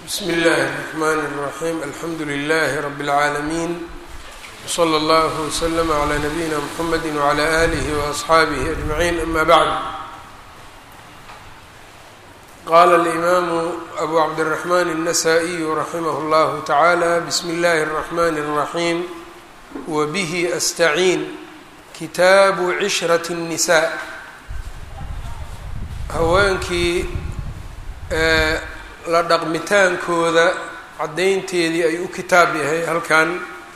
bsmi اllahi الرحmn الرaxيm alxamdu لlh rb العaalمين wslى اllah وslm عlى nabiyina mxamedi وعlى آlih وأصxaabih أجmaعin ama bعd qala الإmaamu abu cabdالرaحman النasائي raximah اllah taعalى bsmi اllahi الرaحmn الرaحيم wbih أstaciin kitaabu cishraة النisاء haweenkii la dhaqmitaankooda caddaynteedii ay u kitaab yahay halkan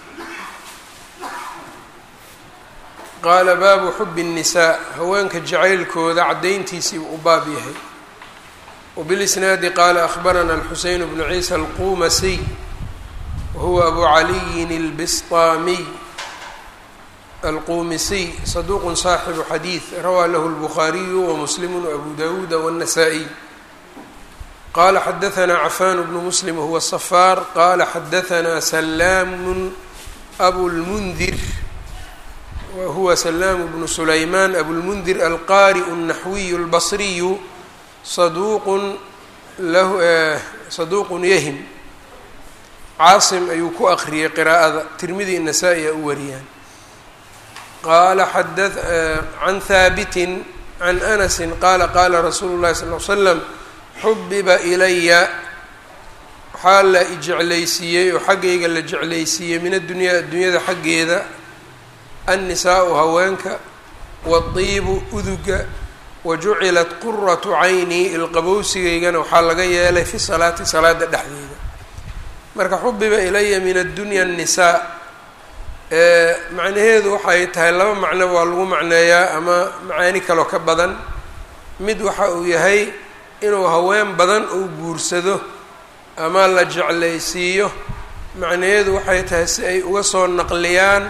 qaala baabu xubi الnisaa haweenka jacaylkooda caddayntiisii u baab yahay wbilisnaadi qaala akhbarana alxuseyn bnu ciisa alqumasiy wahuwa abu caliyin اlbistaamiy alqumisiy saduuq saaxibu xadiid rawaa lahu اlbukhaariyu wamuslimu wabu dawuuda wالnasaa-iy qala xadaثna cafan bnu muslim wahuwa safaar qala xadaثna salaamu abulmundir wahuwa salaamu bnu sulaymaan abulmundir alqariء الnaxwiyu اlbصriyu saduuqun lahu saduuqun yahim caasim ayuu ku akriyay qiraa'ada tirmidi nasaa-i a u wariyaan qaala xada can haabitin can anasi qaala qaala rasuulu اlahi sal l slam xubiba ilaya waxaa la ijeclaysiiyey oo xaggayga la jeclaysiiyey min addunyaa addunyada xaggeeda annisaau haweenka wadiibu uduga wa jucilat quratu cayni ilqabowsigaygana waxaa laga yeelay fi salaati salaada dhexdeeda marka xubiba ilaya min addunya annisaa macnaheedu waxay tahay laba macno waa lagu macneeyaa ama macaani kaloo ka badan mid waxa uu yahay inuu haween badan uu guursado ama la jeclaysiiyo macnaheedu waxay tahay si ay uga soo naqliyaan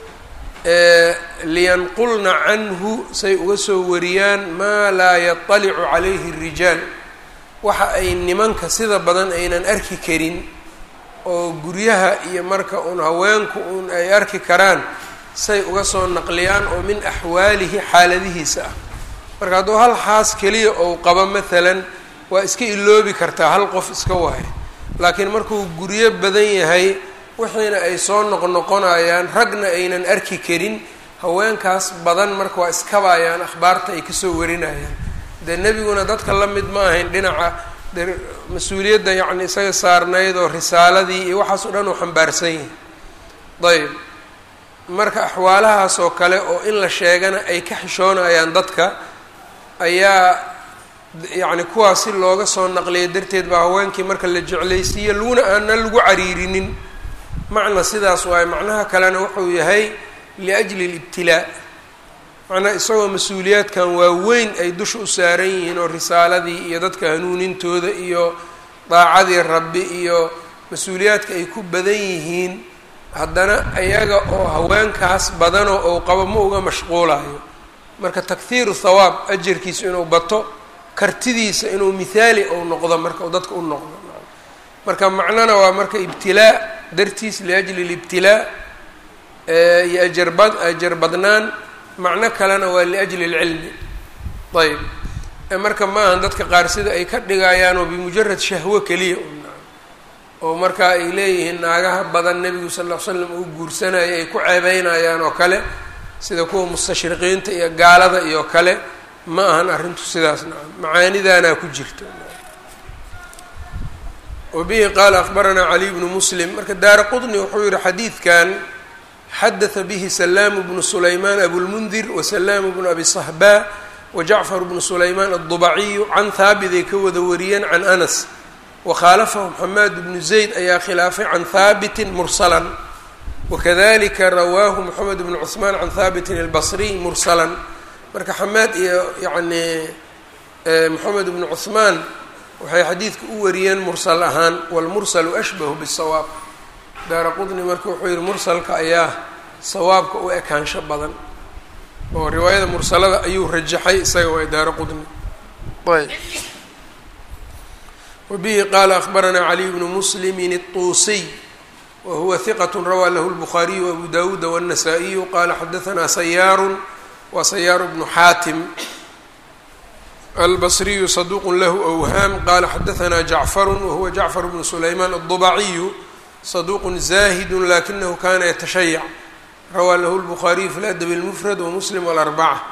liyanqulna canhu say uga soo wariyaan maa laa yaطalicu calayhi الrijaal waxa ay nimanka sida badan aynan arki karin oo guryaha iyo marka uun haweenku uun ay arki karaan say uga soo naqliyaan oo min axwaalihi xaaladihiisa ah marka hadduu hal xaas keliya ou qabo maalan waa iska iloobi kartaa hal qof iska wahay laakiin markuu guryo badan yahay wixiina ay soo noqnoqonayaan ragna aynan arki karin haweenkaas badan marka waa iskabayaan akhbaarta ay kasoo warinayaan dee nebiguna dadka la mid ma ahayn dhinaca de mas-uuliyadda yacni isaga saarnayd oo risaaladii iyo waxaas o dhan uu xambaarsan yahay ayb marka axwaalahaas oo kale oo in la sheegana ay ka xishoonayaan dadka ayaa yacni kuwaas si looga soo naqliya darteed baa haweenkii marka la jeclaysiiye laguna aana lagu cariirinin macna sidaas waaye macnaha kalena wuxuu yahay liajli libtilaa macnaha isagoo mas-uuliyaadkan waaweyn ay dusha u saaran yihiin oo risaaladii iyo dadka hanuunintooda iyo daacadii rabbi iyo mas-uuliyaadka ay ku badan yihiin haddana ayaga oo haweenkaas badanoo ou qabo ma uga mashquulayo marka takhiiru thawaab ajarkiisu inuu bato kartidiisa inuu mithaali ou noqdo marka u dadka u noqdo marka macnona waa marka ibtilaa dartiis liajli libtilaa iyo ajarbad ajar badnaan macno kalena waa liajli lcilmi ayb marka ma ahan dadka qaar sida ay ka dhigayaan oo bimujarad shahwo keliya oo marka ay leeyihiin naagaha badan nebigu sal ll ly slam uu guursanaya ay ku ceebeynayaan oo kale sida kuwa mustashriqiinta iyo gaalada iyo kale ma ahan arrintu sidaas nacam macaanidaanaa ku jirta wa bihi qaala akbaranaa caliy bnu muslim marka daara qudni wuxuu yihi xadiidkan xadaثa bihi salaamu bnu sulaymaan abulmundir wa salaamu bnu abi sahba wa jacfar bnu sulaymaan addubaciyu can haabit ay ka wada wariyeen can anas wakhaalafahu xamaad bnu zayd ayaa khilaafay can haabitin mursalan wakadalika rawaahu moxamed bnu cuثmaan can haabitin albasriy mursalan marka xamaad iyo yacni moxamed bnu cuثmaan waxay xadiidka u wariyeen mursal ahaan walmursalu ashbahu bisawaab daara qudni marka wuxuu yihi mursalka ayaa sawaabka u ekaansho badan oo riwaayada mursalada ayuu rajaxay isaga waa daara qudni ayb wbihi qaala akbaranaa caliy bnu muslimin الطuusiy wahuwa hiqat rawaa lahu اlbukhaariyu abu dawuuda wالnasaa-iyu qala xadaanaa sayaaru wa sayaaru bnu xaatim albصriyu صaduq lahu أwhaam qala xadaثna jacfar wahuwa jacfar bnu sulayman الضبaciyu صaduq zahid lakinahu kana ytashayac rawaa lahu الbخariyu fi اladb الmfrad wmuslim wاlarbacة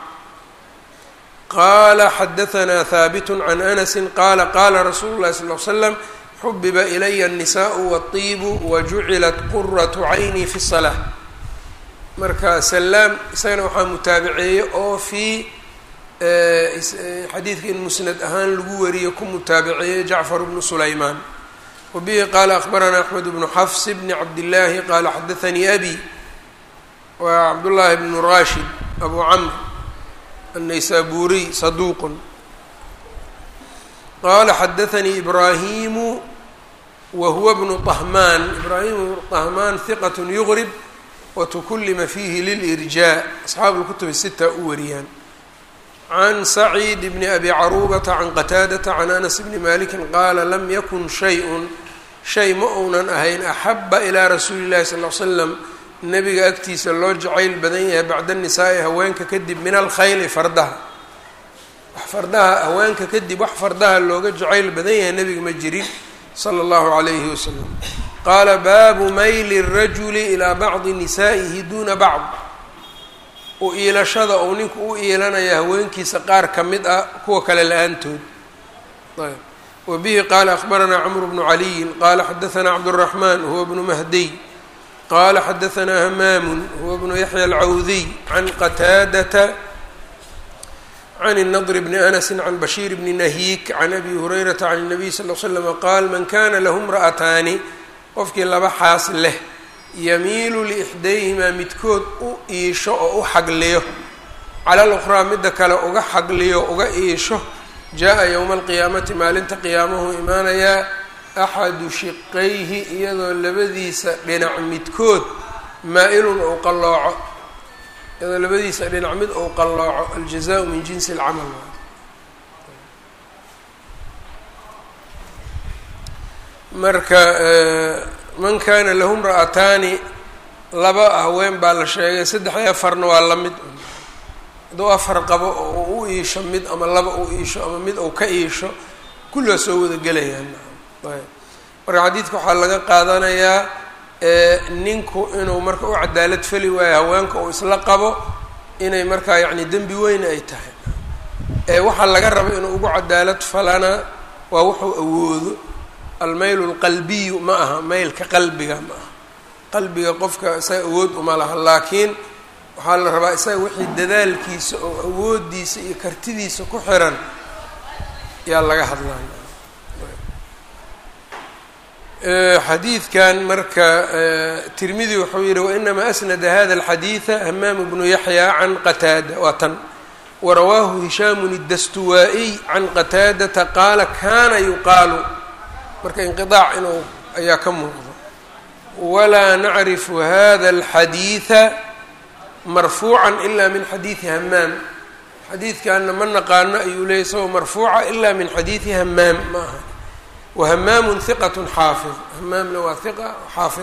qala xadaثna haabit can anasi qala qala rasuulu اlahi sal ly slam xubiba ilaya الnisaء wالطibu wajucilat quraة cayni fi الصلاة marka salaam isagana waxaa mutaabaceeye oo fii xadiidka in musnad ahaan lagu wariyo ku mutaabaceeye jacfar bnu sulaymaan wabihi qaala akhbaranaa axmed bnu xafs bni cabdillaahi qaala xadaanii abi waa cabdullaahi bnu rashid abu camr annaysaburiy saduuqun qaala xadaanii ibraahimu wa huwa bnu طahmaan ibraahimu bnu طahmaan hiqat yugrib wtukulima fiihi lilirjaa asxaabu lkutubi sita u wariyaan can saciid bni abi caruubata can qataadata can anas bni malikin qaala lam yakun shay-un shay ma uunan ahayn axaba ilaa rasuuli llahi sal l slam nebiga agtiisa loo jacayl badan yahay bacda nisaa'i haweenka kadib min alkhayli fardaha wax fardaha haweenka kadib wax fardaha looga jacayl badan yahay nebiga ma jirin sala allahu calayhi wasalam qaala baabu mayli rajuli ilaa bacdi nisaa'ihi duuna bacd u iilashada uu ninku u iilanaya haweenkiisa qaar ka mid ah kuwa kale la-aantood ayb wa bihi qaala akhbaranaa camru bnu caliyin qaala xadaanaa cabduraxmaan huwa bnu mahdiy qaala xadaanaa hamaamun huwa bnu yaxya alcawdiy can qataadata can الnadr bni anasi can bashiir bni nahiik can abi hurayrata can الnabiy sal l slm qaal man kana lahu mra'ataani qofkii laba xaas leh yamiilu liixdayhimaa midkood u iisho oo u xagliyo cala luqraa midda kale uga xagliyo uga iisho jaa-a yowma alqiyaamati maalinta qiyaamahu imaanayaa axadu shiqayhi iyadoo labadiisa dhinac midkood maa-ilun ou qallooco iyadoo labadiisa dhinac mid ou qallooco aljazaau min jinsi alcamal marka man kana lahu mra'ataani laba haween baa la sheegay saddex iyo afarna waa la mid hadduu afar qabo oo u iisho mid ama laba u iisho ama mid ou ka iisho kulli waa soo wada gelayaan ayb marka xadiidka waxaa laga qaadanayaa ninku inuu marka u cadaalad feli waayo haweenka uu isla qabo inay markaa yacni dembi weyn ay tahay ee waxaa laga raba inuu ugu cadaalad falana waa wuxuu awoodo almayl lqalbiyu ma aha maylka qalbiga ma aha qalbiga qofka isaga awood uma laha laakiin waxaa la rabaa isaga wixii dadaalkiisa oo awoodiisa iyo kartidiisa ku xiran yaa laga hadlaya xadiidkan marka tirmidi wuxuu yihi wainama asnada hada alxadiida hamaam bnu yaxya can qataada waa tan warawaahu hishaamun اdastuwaa-iy can qataadata qaala kana yuqaalu marka inqiaac inuu ayaa ka muuqdo walaa nacrifu hada alxadiida marfuuca ila min xadiidi hamaam xadiidkanna ma naqaano ayuu leeyay isagoo marfuuca ila min xadiidi hamaam ma aha wahamaamu hiqat xaafid hamaamna waa hiqa xaafid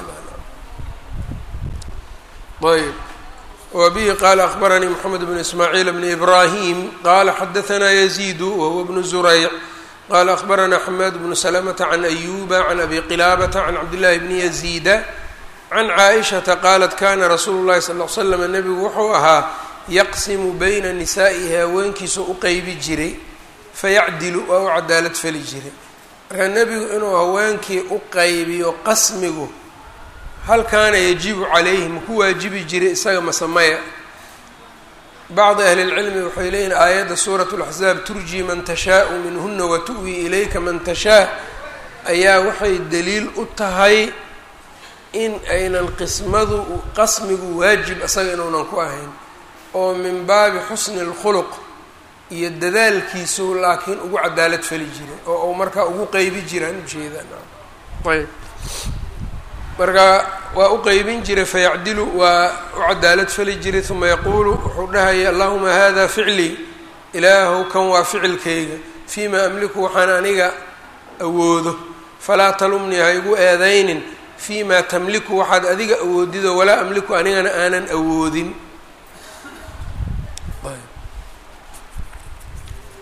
ayb wa bihi qaala akbaranii moxamed bnu ismaaciil bni ibrahim qaala xadaanaa yaziidu wahuwa bnu zurayc qala akbaranaa xamaad bnu salamata can ayuba can abi qilaabata can cabdillahi bni yaziida can caaishata qaalat kana rasuulu llahi sal l slam nebigu wuxuu ahaa yaqsimu bayna nisaa'ihi haweenkiisa u qeybi jiray fayacdilu waa u cadaalad fali jiray marka nebigu inuu haweenkii u qaybiyo qasmigu hal kaana yajibu calayhi maku waajibi jiray isaga masamaya bacdi ahli اlcilmi waxay leeyihin aayadda suurat اlaxzaab turji man tashaau minhuna watu'wi ilayka man tashaa ayaa waxay daliil u tahay in aynan qismadu qasmigu waajib isaga inuunan ku ahayn oo min baabi xusni اlkhuluq iyo dadaalkiisu laakiin ugu cadaalad fali jiray oo uu markaa ugu qeybi jiraan ujeedaan ayb marka waa u qeybin jiray fayacdilu waa u cadaalad fali jiray uma yaquulu wuxuu dhahaya allahuma hada ficlii ilaahow kan waa ficilkayga fiima amliku waxaan aniga awoodo falaa talumnii ha igu eedaynin fiima tamliku waxaad adiga awoodido walaa amliku anigana aanan awoodin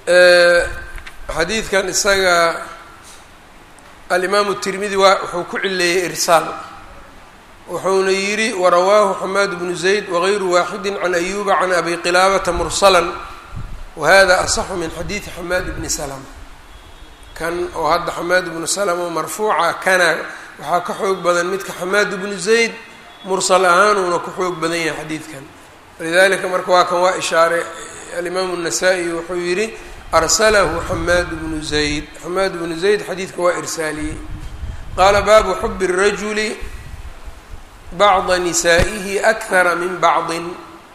xadiidkan isaga alimaamu tirmidi waa wuxuu ku cileeyey irsaal wuxuuna yidhi warawaahu xamaad bnu zayd wagayru waaxidi can ayuba can abi qilaabata mursalan wahada asaxu min xadiidi xamaad bni salama kan oo hadda xamaad bnu salama marfuuca kana waxaa ka xoog badan midka xamaad bnu zayd mursal ahaanuuna ku xoog badan yahay xadiidkan walidalika marka waa kan waa ishaaray alimaamu الnasaa-i wuxuu yidhi arsalahu xamaad bnu zayd xamaad bnu zayd xadiidka waa irsaaliyey qaala baabu xubi الrajuli bacda nisaa'ihi akara min bacdin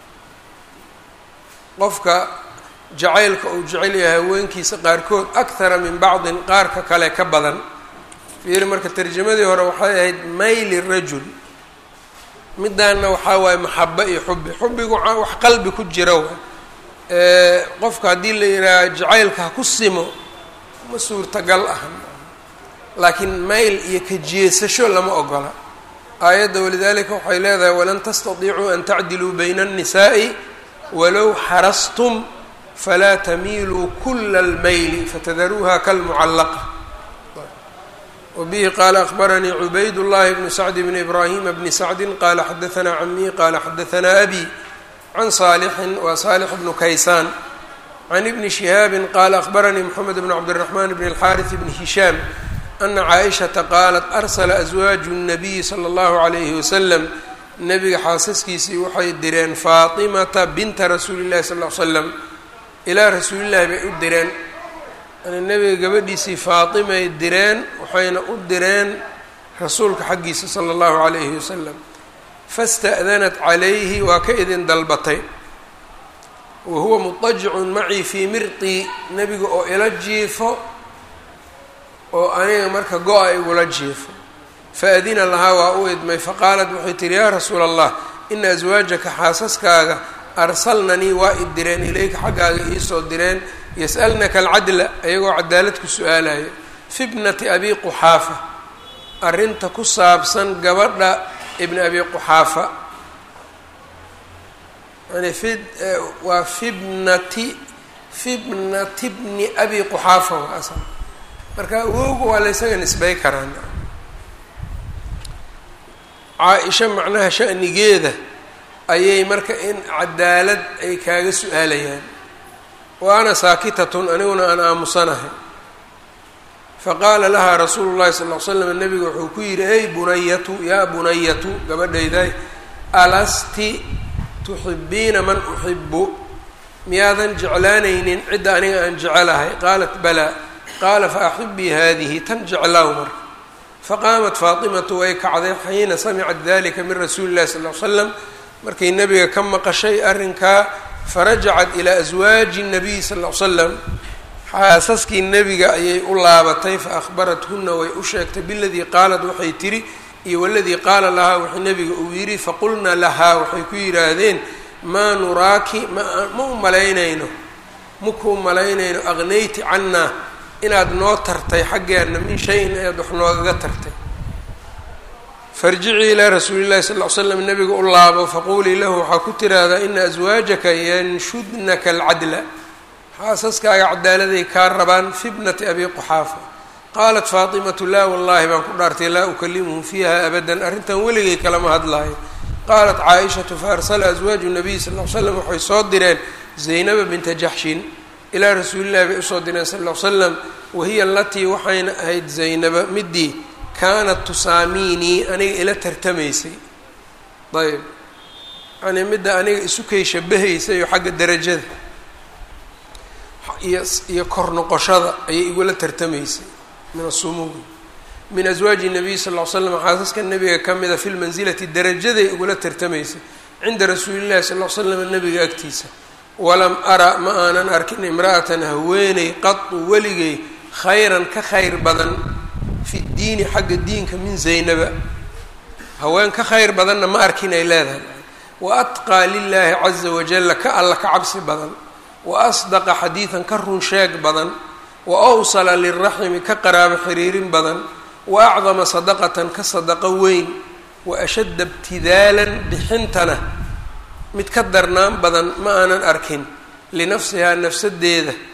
qofka jacaylka uu jecel yahay haweenkiisa qaarkood akthara min bacdin qaarka kale ka badan fiiri marka tarjamadii hore waxay ahayd mayli rajul midaana waxaa waaye maxaba iyo xubi xubigu wax qalbi ku jira wa qofka haddii la yidhaaha jacaylka ha ku simo ma suurtagal ah laakiin mayl iyo kajeesasho lama ogola aayadda walidalika waxay leedahay walan tastadiicuu an tacdiluu bayna الnisaaءi walow xarastum falaa tamiiluu kula اlmayli fatadaruuha kalmucallaqa wbihi qaala akbaranii cubayd llahi bnu sacd bni ibraahima bni sacdi qaala xadaanaa camii qaala xadaanaa abi can saalixin wa saalix bnu kaysaan can ibni shihaabi qaala akbaranii moxamed bn cabdiraxmaan bn اlxaariث bni hishaam ana caaishata qaalat arsala aswaaju الnabiyi salى اllahu عalayhi wasalam nabiga xaasaskiisii waxay direen faatimata binta rasuuli اllahi sal l slam ilaa rasuulillahi bay u direen yani nebiga gabadhiisii faatimay direen waxayna u direen rasuulka xaggiisa sala allahu calayhi wasalam fasta'danat calayhi waa ka idin dalbatay wa huwa mutajicun macii fii mirqii nebiga oo ila jiifo oo aniga marka go-a igula jiifo faadina lahaa waa u idmay faqaalat waxay tihi yaa rasuula allah ina aswaajaka xaasaskaaga arsalnanii waa i direen ilayka xaggaaga iisoo direen yas'alnaka alcadla ayagoo cadaalad ku su-aalayo fi bnati abi quxaafa arrinta ku saabsan gabadha ibni abi quxaafa yani fi waa fibnati fibnati bni abi quxaafa waa asal marka awowga waa la ysaga nisbay karaan caa-isha macnaha sha'nigeeda ayay marka in cadaalad ay kaaga su-aalayaan wa ana saakitatun aniguna aan aamusanahay faqaala lahaa rasuulu llahi sal ll ly slam nabiga wuxuu ku yidhi ey bunayatu yaa bunayatu gabadhayday alasti tuxibiina man uxibu miyaadan jeclaanaynin cidda aniga aan jecelahay qaalat balaa qaala fa axibii haadihi tan jeclaaw marka faqaamat faatimatu way kacday xiina samicat dalika min rasuuli llahi sal ly slam markay nebiga ka maqashay arrinkaa farajacat ilaa aswaaji nabiy sal ll ly slam xaasaskii nebiga ayay u laabatay fa akhbarathuna way u sheegtay biladii qaalat waxay tihi iyo waladii qaala lahaa wixii nebiga uu yidhi faqulna lahaa waxay ku yidhaahdeen maa nuraaki ma ma u malaynayno makuu malaynayno aqnayti cannaa inaad noo tartay xaggeena min shayin ayaad wax noogaga tartay farjicii ilaa rasuuli llahi sal ly slam nabiga u laabo faquulii lahu waxaa ku tiraahdaa ina aswaajaka yanshudnaka alcadla xaasaskaaga cadaaladay kaa rabaan fi bnati abi quxaafa qaalat faatimatu laa wallahi baan ku dhaartay laa ukalimuhu fiiha abadan arrintan weligay kalama hadlaayo qaalat caaishatu faarsala aswaaju nabiy sal l slam waxay soo direen zaynaba binta jaxshin ilaa rasuulillahi bay usoo direen sal l slam wahiya alatii waxayna ahayd zaynaba midii kaanat tusaamiinii aniga ila tartamaysay ayb yani midda aniga isu kay shabahaysay oo xagga derajada iyo iyo kor noqoshada ayay igula tartamaysay min asumuwi min aswaaji nabiy sal ll ly slam xaasaska nabiga ka mida fi lmansilati darajaday igula tartamaysay cinda rasuulillahi sal ll slam nabiga agtiisa walam ara ma aanan arkin imra'atan haweeney qadu weligay khayran ka khayr badan fi diini xagga diinka min zaynaba haween ka khayr badanna ma arkin ay leedahay wa atqaa lilaahi caza wajalla ka alla ka cabsi badan wa asdaqa xadiidan ka run sheeg badan wa awsala liraximi ka qaraabo xiriirin badan wa acdama sadaqatan ka sadaqo weyn wa ashadda ibtidaalan bixintana mid ka darnaan badan ma aanan arkin linafsihaa nafsadeeda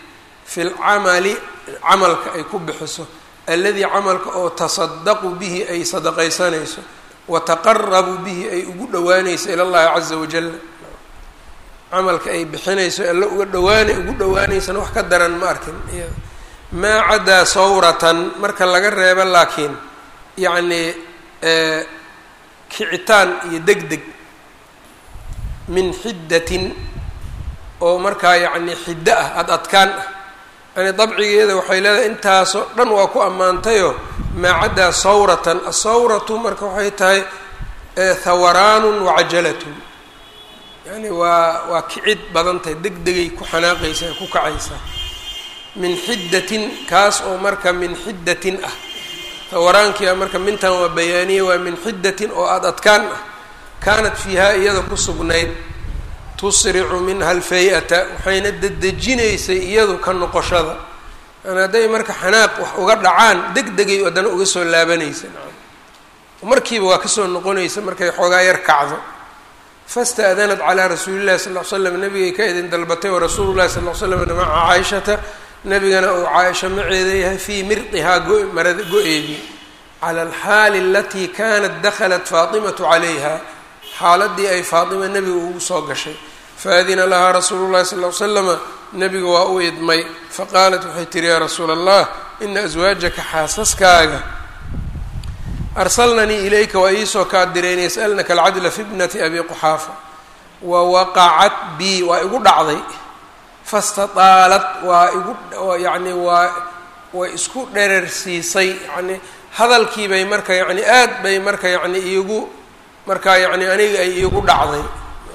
fi lcamali camalka ay ku bixiso alladii camalka oo tasadaqu bihi ay sadaqaysanayso wataqarabu bihi ay ugu dhowaanayso ila llahi caza wajal camalka ay bixinayso alla uga dhawaana ugu dhowaanaysana wax ka daran ma arkin maa cadaa sawratan marka laga reebo laakiin yacnii kicitaan iyo deg deg min xiddatin oo markaa yacni xiddo ah ad adkaan ah yani dabcigeeda waxay leedahay intaasoo dhan waa ku ammaantayoo maa caddaa sawratan asawratu marka waxay tahay hawaraanun wacajalatun yani waa waa kicid badan tahay deg degay ku xanaaqaysaa ku kacaysaa min xiddatin kaas oo marka min xiddatin ah hawaraankia marka mintan waa bayaaniye waa min xiddatin oo aada adkaan ah kaanat fiihaa iyada ku sugnayd tusricu minha alfay-ata waxayna dedejinaysay iyadu ka noqoshada yani hadday marka xanaaq wax uga dhacaan deg degay haddana uga soo laabanaysa markiiba waa kasoo noqonaysa markay xoogaa yar kacdo fasta'danat calaa rasuuli llahi sal l slam nabigay ka idin dalbatay wa rasuulu llahi sal l slam maca caaishata nabigana uu caaisha maceeda yahay fii mirdihaa go-marada go-eedii cala alxaali alatii kanat dakhalat faatimatu calayha xaaladii ay faatima nebiga ugu soo gashay faadina lahaa rasuulu llahi sal l slama nebiga waa u idmay faqaalat waxay tihi yaa rasuula allah ina aswaajaka xaasaskaaga arsalnanii ilayka waa iisoo kaa direen yasalnaka alcadla fi bnati abi quxaafa wa waqacat bii waa igu dhacday fastataalat waa igu yacni waa way isku dherersiisay yani hadalkiibay marka yani aad bay marka yani iigu markaa yacni aniga ay iigu dhacday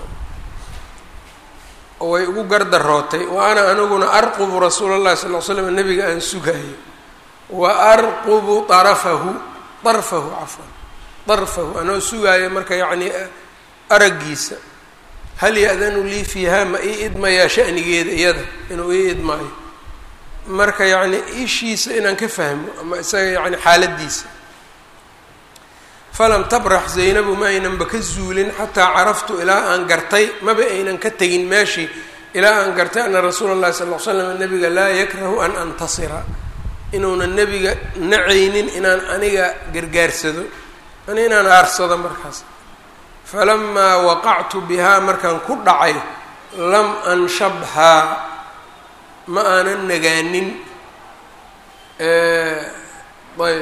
oo way igu gardarootay wa ana aniguna arqubu rasuula llahi sal l slam nabiga aan sugaayo wa arqubu arafahu darfahu cafwan darfahu anoo sugaayo marka yacni araggiisa hal ya-danu lii fiiha ma ii idmayaa shanigeeda iyada inuu ii idmaayo marka yacni ishiisa inaan ka fahmo ama isaga yani xaaladiisa falam tabrax zaynabu ma aynanba ka zuulin xataa caraftu ilaa aan gartay maba aynan ka tegin meeshii ilaa aan gartay ana rasuula اllahi sal l slam nabiga laa yakrahu an antasira inuunan nebiga nacaynin inaan aniga gargaarsado ani inaan aarsado markaas falamaa waqactu bihaa markaan ku dhacay lam anshabhaa ma aanan nagaanin ayb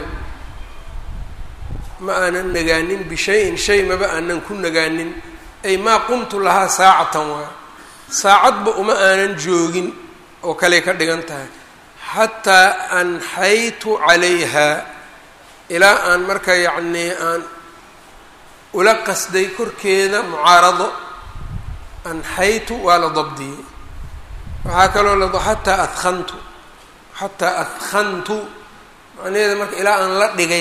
ma aanan nagaanin bishayin shay maba aanan ku nagaanin ay maa qumtu lahaa saacatan waa saacadba uma aanan joogin oo kaley ka dhigan tahay xataa anxaytu calayha ilaa aan marka yacnii aan ula qasday korkeeda mucaarado anxaytu waa la dabdiyey waxaa kaloo la xataa adkantu xataa adkantu macnaheeda marka ilaa aan la dhigay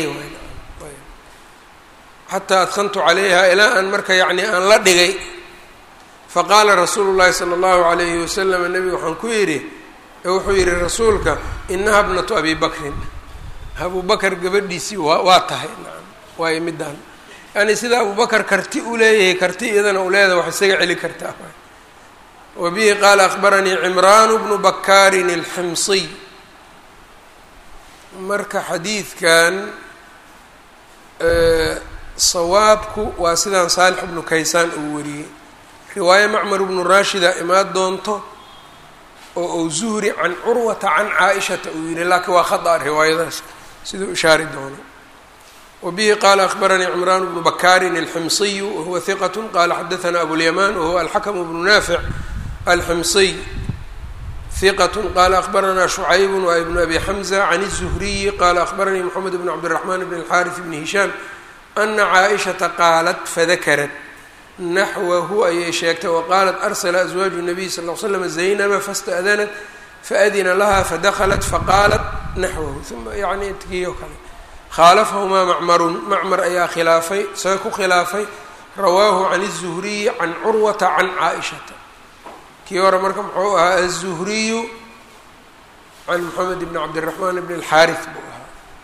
xataa adkantu calayha ilaa aan marka yacni aan la dhigay faqaala rasuulu llahi sala allahu alayhi wasalam nebiga waxaan ku yidhi wuxuu yidhi rasuulka inaha bnatu abi bakrin abu bakar gabadhiisii waa waa tahay naam waayo middaan yani sida abu bakar karti u leeyahay karti iyadana u leedahay wax isaga celi kartaa wa bihi qaala akbaranii cimraanu bnu bakaarin alximsiy marka xadiidkan sawaabku waa sidaan saalix bnu kaysaan uu wariyey riwaaye macmar bnu raashida imaan doonto oo ou zuhri can curwata can caaishata uu yihi laakiin waa khada riwaayadaas siduu ishaari doono wa bihi qaala akbaranii cimraan bnu bakaarin alximsiyu wahuwa hiqat qala xadaana abulyamaan wahuwa alxakm bnu naafic alximsiy hiqat qala akbaranaa shucaybu waa ibnu abi xamza can الzuhriyi qala akbaranii moxamed bn cabdiraxman bn alxaariث bni hishaam ana caaishata qaalat fadakarat naxwahu ayay sheegtay waqaalat arsla aswaaju nabiy sal l slam zaynaba faاsta'danat faadina laha fadaklat faqaalat naxwahu uma yani tkiyo kale khaalafahumaa macmarun macmar ayaa khilaafay isaga ku khilaafay rawaahu can الzuhriyi can curwata can caaishata kii hore marka muxuu ahaa aلzuhriyu can moxamed bn cabdiraxmaan bn اlxaariث buu ahaa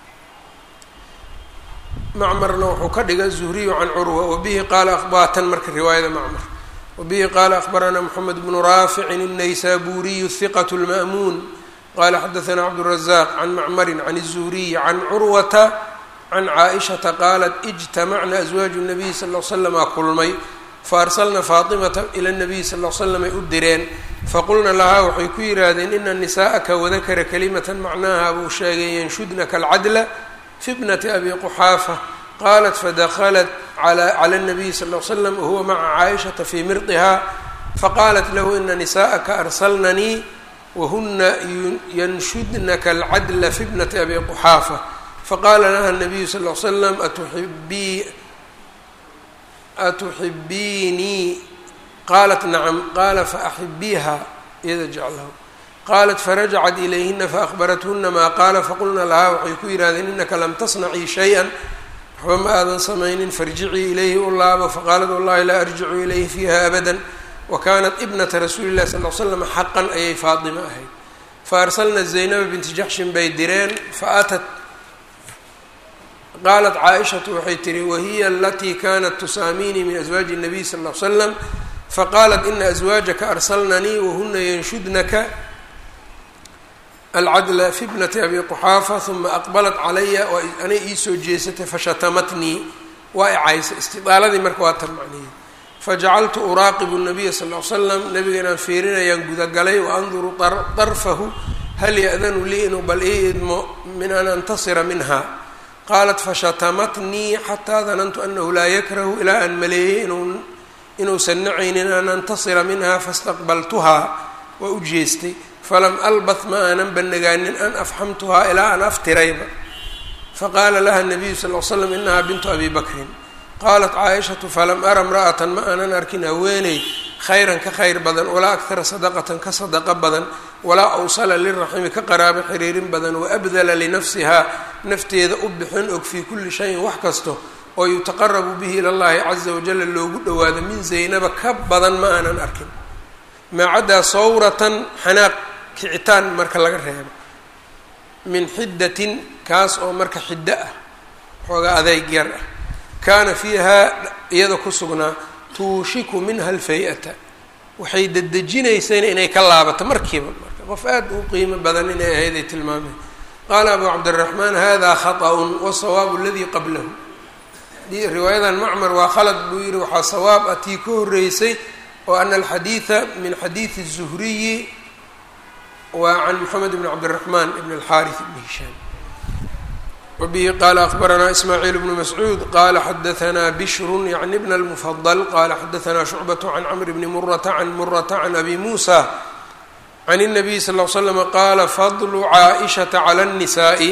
macmarna wuxuu ka dhigay zuhriyu can curwa wabihi qaala akhbaatan marka riwaayada macmar wabihi qaala akhbaranaa moxamed bnu raaficin الnaysaburiyu hiqat اlma'muun qala xadaثna cabdالرaزاq can macmari can الزuriyi can curwata can caaئiشhaةa qaalat اجtamacna أزwaaج الnabiy sal اه slma kulmay faarsalna faaطimata ilى الnabiy sal اه slam ay u direen faqulna lahaa waxay ku yidhaahdeen ina nisaءaka wadakara kalimata macnaha buu sheegay yanshudnaka اlcadla fi bnati abi quxaafa qalat fadaklat clى الnabiy sal اه slam wahuwa maca caaئiشhaةa fii mirdiha faqaalat lahu ina nisaءaka arsalnanii wahuna yanshudnaka alcadla fi bnati abi quxaafa faqaala laha الnabiyu sal ll slam atuxibii atuxibiinii qaalat nacam qaala faaxibiiha iyada jeclahu qaalat farajacat ilayhina faahbarathuna maa qaala faqulna lahaa waxay ku yidhahdeen inaka lam tasnacii shay-an waxba ma aadan samaynin farjicii ilayhi u laabo faqaalat wallahi laa arjicu ilayhi fiiha abada wakanat ibnata rasuuli llahi sal l slam xaqan ayay faatima ahayd faarsalna zaynaba binti jaxshin bay direen faatat qaalat caaishatu waxay tihi wahiya alatii kanat tusaamiinii min aswaaji الnabiy sal l slam faqaalat ina aswaajaka arsalnanii wahuna yanshudnaka alcadla fi bnati abi quxaafa huma aqbalat calaya anay iisoo jeesatay fashatamatnii waa icaysa istidaaladii marka waa tan macnihi fajacaltu uraaqibu nabiya sal l slam nabiga inaan fiirinayaan gudagalay waanduru darfahu hal ya-danu lii inuu bal ii idmo min an antasira minha qaalat fashatamatnii xataa danantu anahu laa yakrahu ilaa aan maleeyey inuusan nacaynin an antasira minha fastaqbaltuhaa waa u jeestay falam albath ma aanan banagaanin an afxamtuhaa ilaa aan aftirayba faqaala laha nabiyu sal l slam inahaa bintu abi bakrin qaalat caaishatu falam ara imra'atan ma aanan arkin haweeney khayran ka khayr badan walaa akhara sadaqatan ka sadaqa badan walaa awsala liraximi ka qaraabo xiriirin badan waabdala linafsihaa nafteeda u bixin og fii kulli shayin wax kasto oo yutaqarabu bihi ila llahi caza wajala loogu dhowaado min zaynaba ka badan ma aanan arkin maacaddaa sawratan xanaaq kicitaan marka laga reebo min xiddatin kaas oo marka xiddo ah xoogaa adeyg yar ah kaana fiihaa iyada ku sugnaa tuushiku minha alfay-ata waxay dedejinaysayna inay ka laabato markiiba marka qof aad u qiimo badan inay ahayd ay tilmaameen qaala abu cabdiraxmaan hada khaطأun wasawaabu aladii qablahu riwaayadan macmar waa khalad buu yihi waxaa sawaab ah tii ka horeysay oo ana alxadiida min xadiidi الzuhriyi waa can moxamed bn cabdiraxmaan ibn اlxaariث ibn hishaam wbihi qala akbaranaa ismaaciil bnu mascuud qala xadaanaa bishru yacni bna اlmufadl qala xadaanaa shucbaة can camr bni murata can murata can abi muusa can الnabiy sal ll slam qaala fadlu caaئishaةa calى الnisaaءi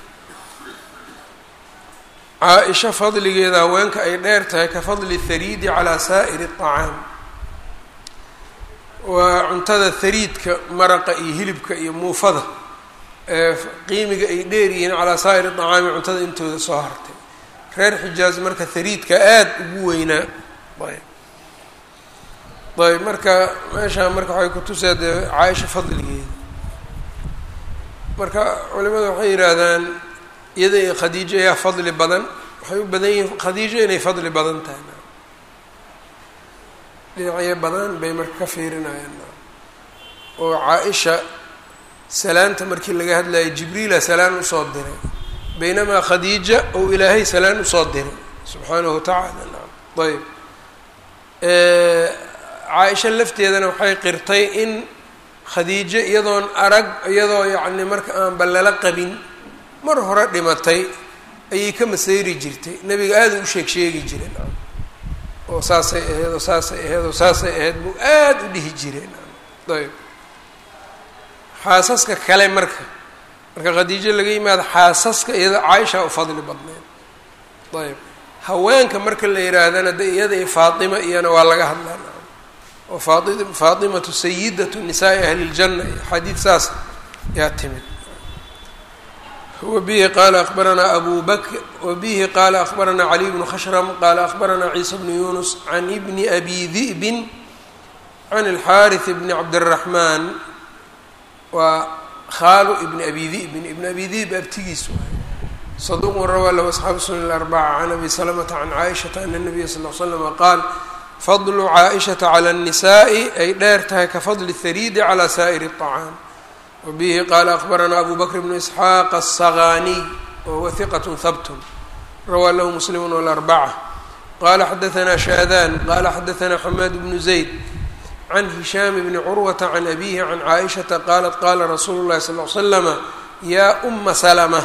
caa-isha fadligeeda haweenka ay dheer tahay ka fadli hariidi calaa saa'iri الطacaam waa cuntada hariidka maraqa iyo hilibka iyo muufada qiimiga ay dheer yihiin calaa saa'iri طacaami cuntada intooda soo hartay reer xijaaz marka hariidka aada ugu weynaa ayb ayb marka meeshaa marka waxay kutusaa dee caaisha fadligeeda marka culimadu waxay yidhaahdaan iyada iyo khadiijo ayaa fadli badan waxay u badan yihiin khadiijo inay fadli badan tahay dhinacyo badan bay marka ka fiirinayaan oo caa-isha salaanta markii laga hadlayo jibriila salaan usoo diray baynamaa khadiija ou ilaahay salaan usoo diray subxaanahu watacaala naam ayb caa-isha lafteedana waxay qirtay in khadiijo iyadoon arag iyadoo yacni marka aan ballala qabin mar hore dhimatay ayay ka masayri jirtay nebiga aada u sheeg sheegi jiray naam oo saasay ahayd oo saasay ahayd oo saasay ahayd buu aada u dhihi jiray naam ayb xaasaska kale marka marka khadiijo laga yimaado xaasaska iyada caaisha u fadli badneed ayb haweenka marka la yihaahdana de iyada iyo faatima iyana waa laga hadlaa oo faai faatimatu sayidatu nisaai ahli ljanna iyo xadiid saas yaa timid wabihi qaala abaranaa abu bakr wabihi qaala akbaranaa caliy bnu khashram qaala akbaranaa ciisa bnu yunus can ibni abi di'bin can alxaariث bni cabdiraxmaan waa khaalu ibni abi di'bin ibn abi di'b abtigiis waay saduqun rawaa lahu asxaabu sunan arbaca can abi salamata can caaishata ana nabiya sal l slama qaal fadlu caaishata cala annisaai ay dheer tahay ka fadli hariidi calaa saa'iri الطacaam wabihi qaala akbaranaa abu bakr bnu isxaaq الsagaaniy wahuwa hiqat habtun rawaa lahu muslim wاlarbaca qala xadaثna shaadan qala xadaثna xamaad bnu zayd can hishaam bni curwata can abihi can caaishaةa qalat qala rasuulu اlahi sal ly slama yaa uma salma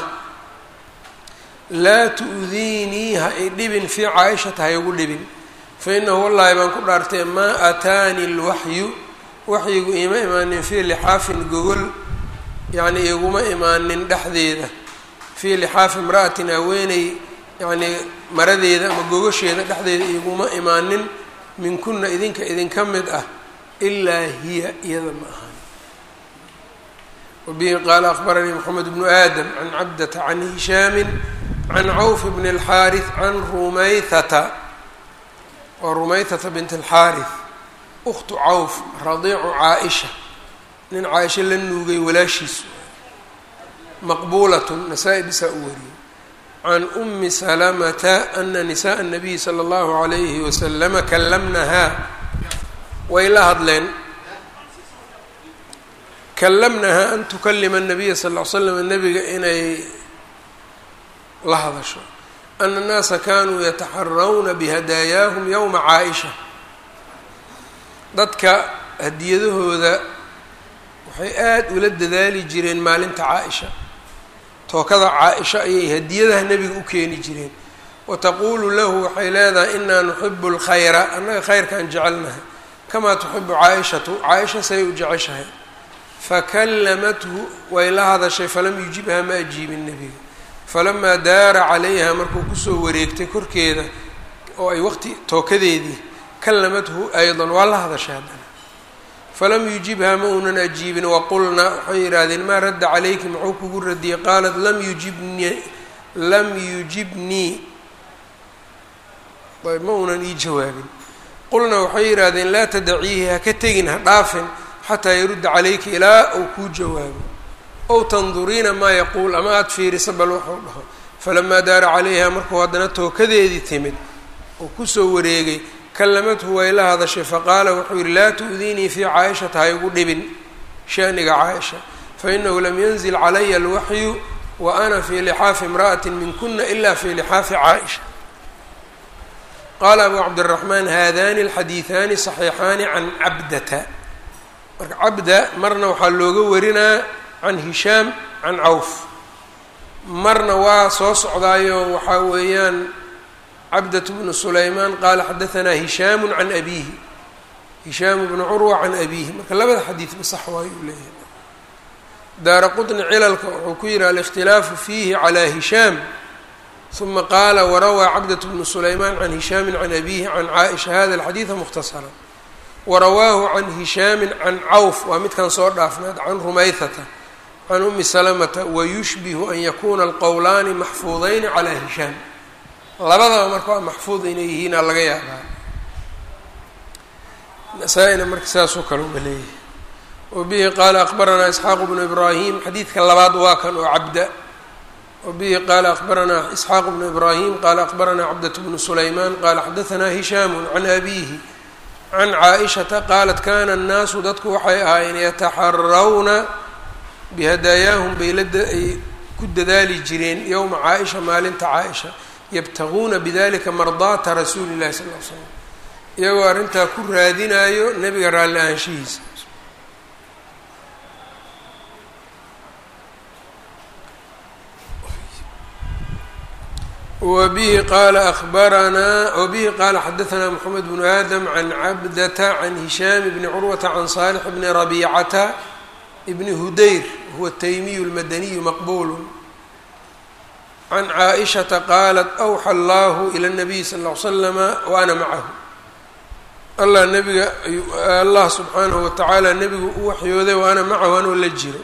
laa tu'diinii ha i dhibin fii caaishata ha igu dhibin fainahu wallahi baan ku dhaartay maa aataani اlwaxyu waxyigu iima imaanin fii lixaafin gogol yani iguma imaanin dhexdeeda fii lixaafi imra'atin haweeney yacnii maradeeda ama gogosheeda dhexdeeda iguma imaanin minkuna idinka idinka mid ah ilaa hiya iyada ma ahan wabihi qaala akbaranii moxamed bnu aadam can cabdata can hishaami can cawf bni اlxaariث can rumayhata waa rumayhata bint اlxaariث uktu cawf radiicu caaisha nin caaisha la nuugay walaashiisu maqbuulatn nasaa-i bisaa u wariyey can umi salamata ana nisaءa الnabiyi slى اllahu عalayhi waslama kallamnahaa way la hadleen kallamnahaa an tukalima الnabiya sal ly slam nabiga inay la hadasho ana الnaasa kanuu yataxarawna bihadaayaahum ywma caaئisha dadka hadiyadahooda waxay aada ula dadaali jireen maalinta caa-isha tookada caa-isha ayay hadiyadaha nebiga u keeni jireen wataquulu lahu waxay leedahay inaa nuxibu اlkhayra annaga khayrkaan jecelnahay kamaa tuxibu caa-ishatu caa-isha say u jeceshahay fakallamathu way la hadashay falam yujibha ma ajiibin nebiga falamaa daara calayha markuu kusoo wareegtay korkeeda oo ay waqti tookadeedii kallamathu aydan waa la hadashay haddana falam yujibha ma uunan ajiibin waqulna waxay yidhaahdeen maa radda calayki muxuu kugu radiyey qaalat lam yujibni lam yujibnii ayb ma uunan ii jawaabin qulna waxay yidhaahdeen laa tadaciihi ha ka tegin ha dhaafin xataa yarudda calayki ilaa uu kuu jawaabo ow tanduriina maa yaquul ama aada fiirisa bal waxuu dhaho falamaa daara calayha markuu haddana tookadeedii timid oo kusoo wareegay kallamathu way la hadashay faqaala wuxuu yihi laa tu'diinii fii caaishata ha igu dhibin shaniga caaisha fainahu lam yanzil calaya alwaxyu wa ana fii lixaafi imra'ati minkuna ila fii lixaafi caaisha qaala abu cabdiraxmaan haadani alxadiiثaani صaxiixaani can cabdata marka cabda marna waxaa looga warinaa can hishaam can cawf marna waa soo socdaayo waxaa weeyaan cabdة bnu sulaymaan qaala xadaanaa hishaamu can abiihi hishaamu bnu curwa can abiihi marka labada xadiidba sax waayo uu leeyahay daara qطni cilalka wuxuu ku yihi alikhtilaafu fiihi calى hishaam ثuma qaala warawaa cabdaة bnu sulaymaan can hishaami can abiihi can caaئisha hada اlxadiiثa mukhtasara warawaahu can hishaami can cawf waa midkan soo dhaafnaad can rumayhata can umi salamata wayushbihu an yakuna alqowlaani maxfuudayni calى hishaam labadaba marka waa maxfuud inay yihiinaa laga yaabaa nasaa-ina marka saasoo kale uba leeyahay wabihi qaala akbaranaa isxaaqu bnu ibraahim xadiidka labaad waa kan oo cabda wabihi qaala akbaranaa isxaaqu bnu ibraahim qaala akbaranaa cabdat bnu sulaymaan qaala xadaanaa hishaamu can abiihi can caaishata qaalat kana annaasu dadku waxay ahaayeen yataxarawna bihadaayaahum bay laay ku dadaali jireen yowma caaisha maalinta caaisha yabtaguuna bidalika mardaata rasuuli llahi sal l slam iyagoo arrintaa ku raadinayo nebiga raalli ahaanshihiisa wabihi qaala abaranaa wabihi qaala xadaanaa moxamed bnu aadam can cabdata can hishaam bni curwata can saalix bni rabiicata bni hudayr huwa taymiyu lmadaniyu maqbulu can caaishata qaalat awxa allahu ila nabiyi sal ll ly slama wa ana macahu allah nabiga allah subxaanahu watacaala nebigu u waxyooday wa ana macahu anoo la jiro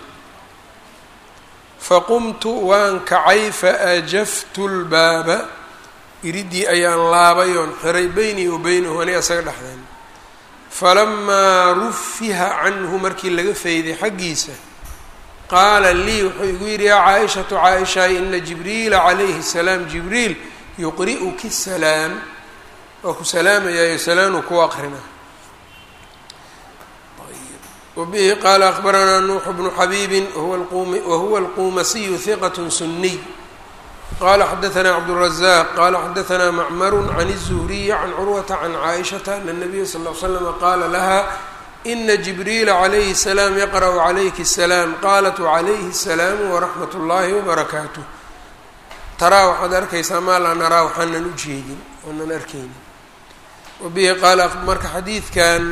faqumtu waan kacay faajaftu lbaaba iridii ayaan laabay oon xiray beynii wa beynahu ani asaga dhexdeen falamaa rufiha canhu markii laga fayday xaggiisa qaala lii wuxuu igu yidhi yaa caaishatu caaishaay ina jibriila calayhi salaam jibriil yuqri'uki salaam waa ku salaamayaayo salaanuu ku aqrina wbihi qaala akbaranaa nuuxu bnu xabiibi wahuwa alqumasiyu hiqat suniy qala xadaanaa cabdالrazaq qala xadaanaa macmaru can الzuhriyi can curwata can caaishata ana الnabiya sal ly slama qaala laha ina jibriila calayhi الsalaam yaqra'u calayki الsalaam qalat wacalayhi الsalaam waraxmat اllahi wbarakaatuh taraa waxaad arkaysaa maa laa naraa waxaanan u jeedin oonan arkaynin wabihi qaala marka xadiidkan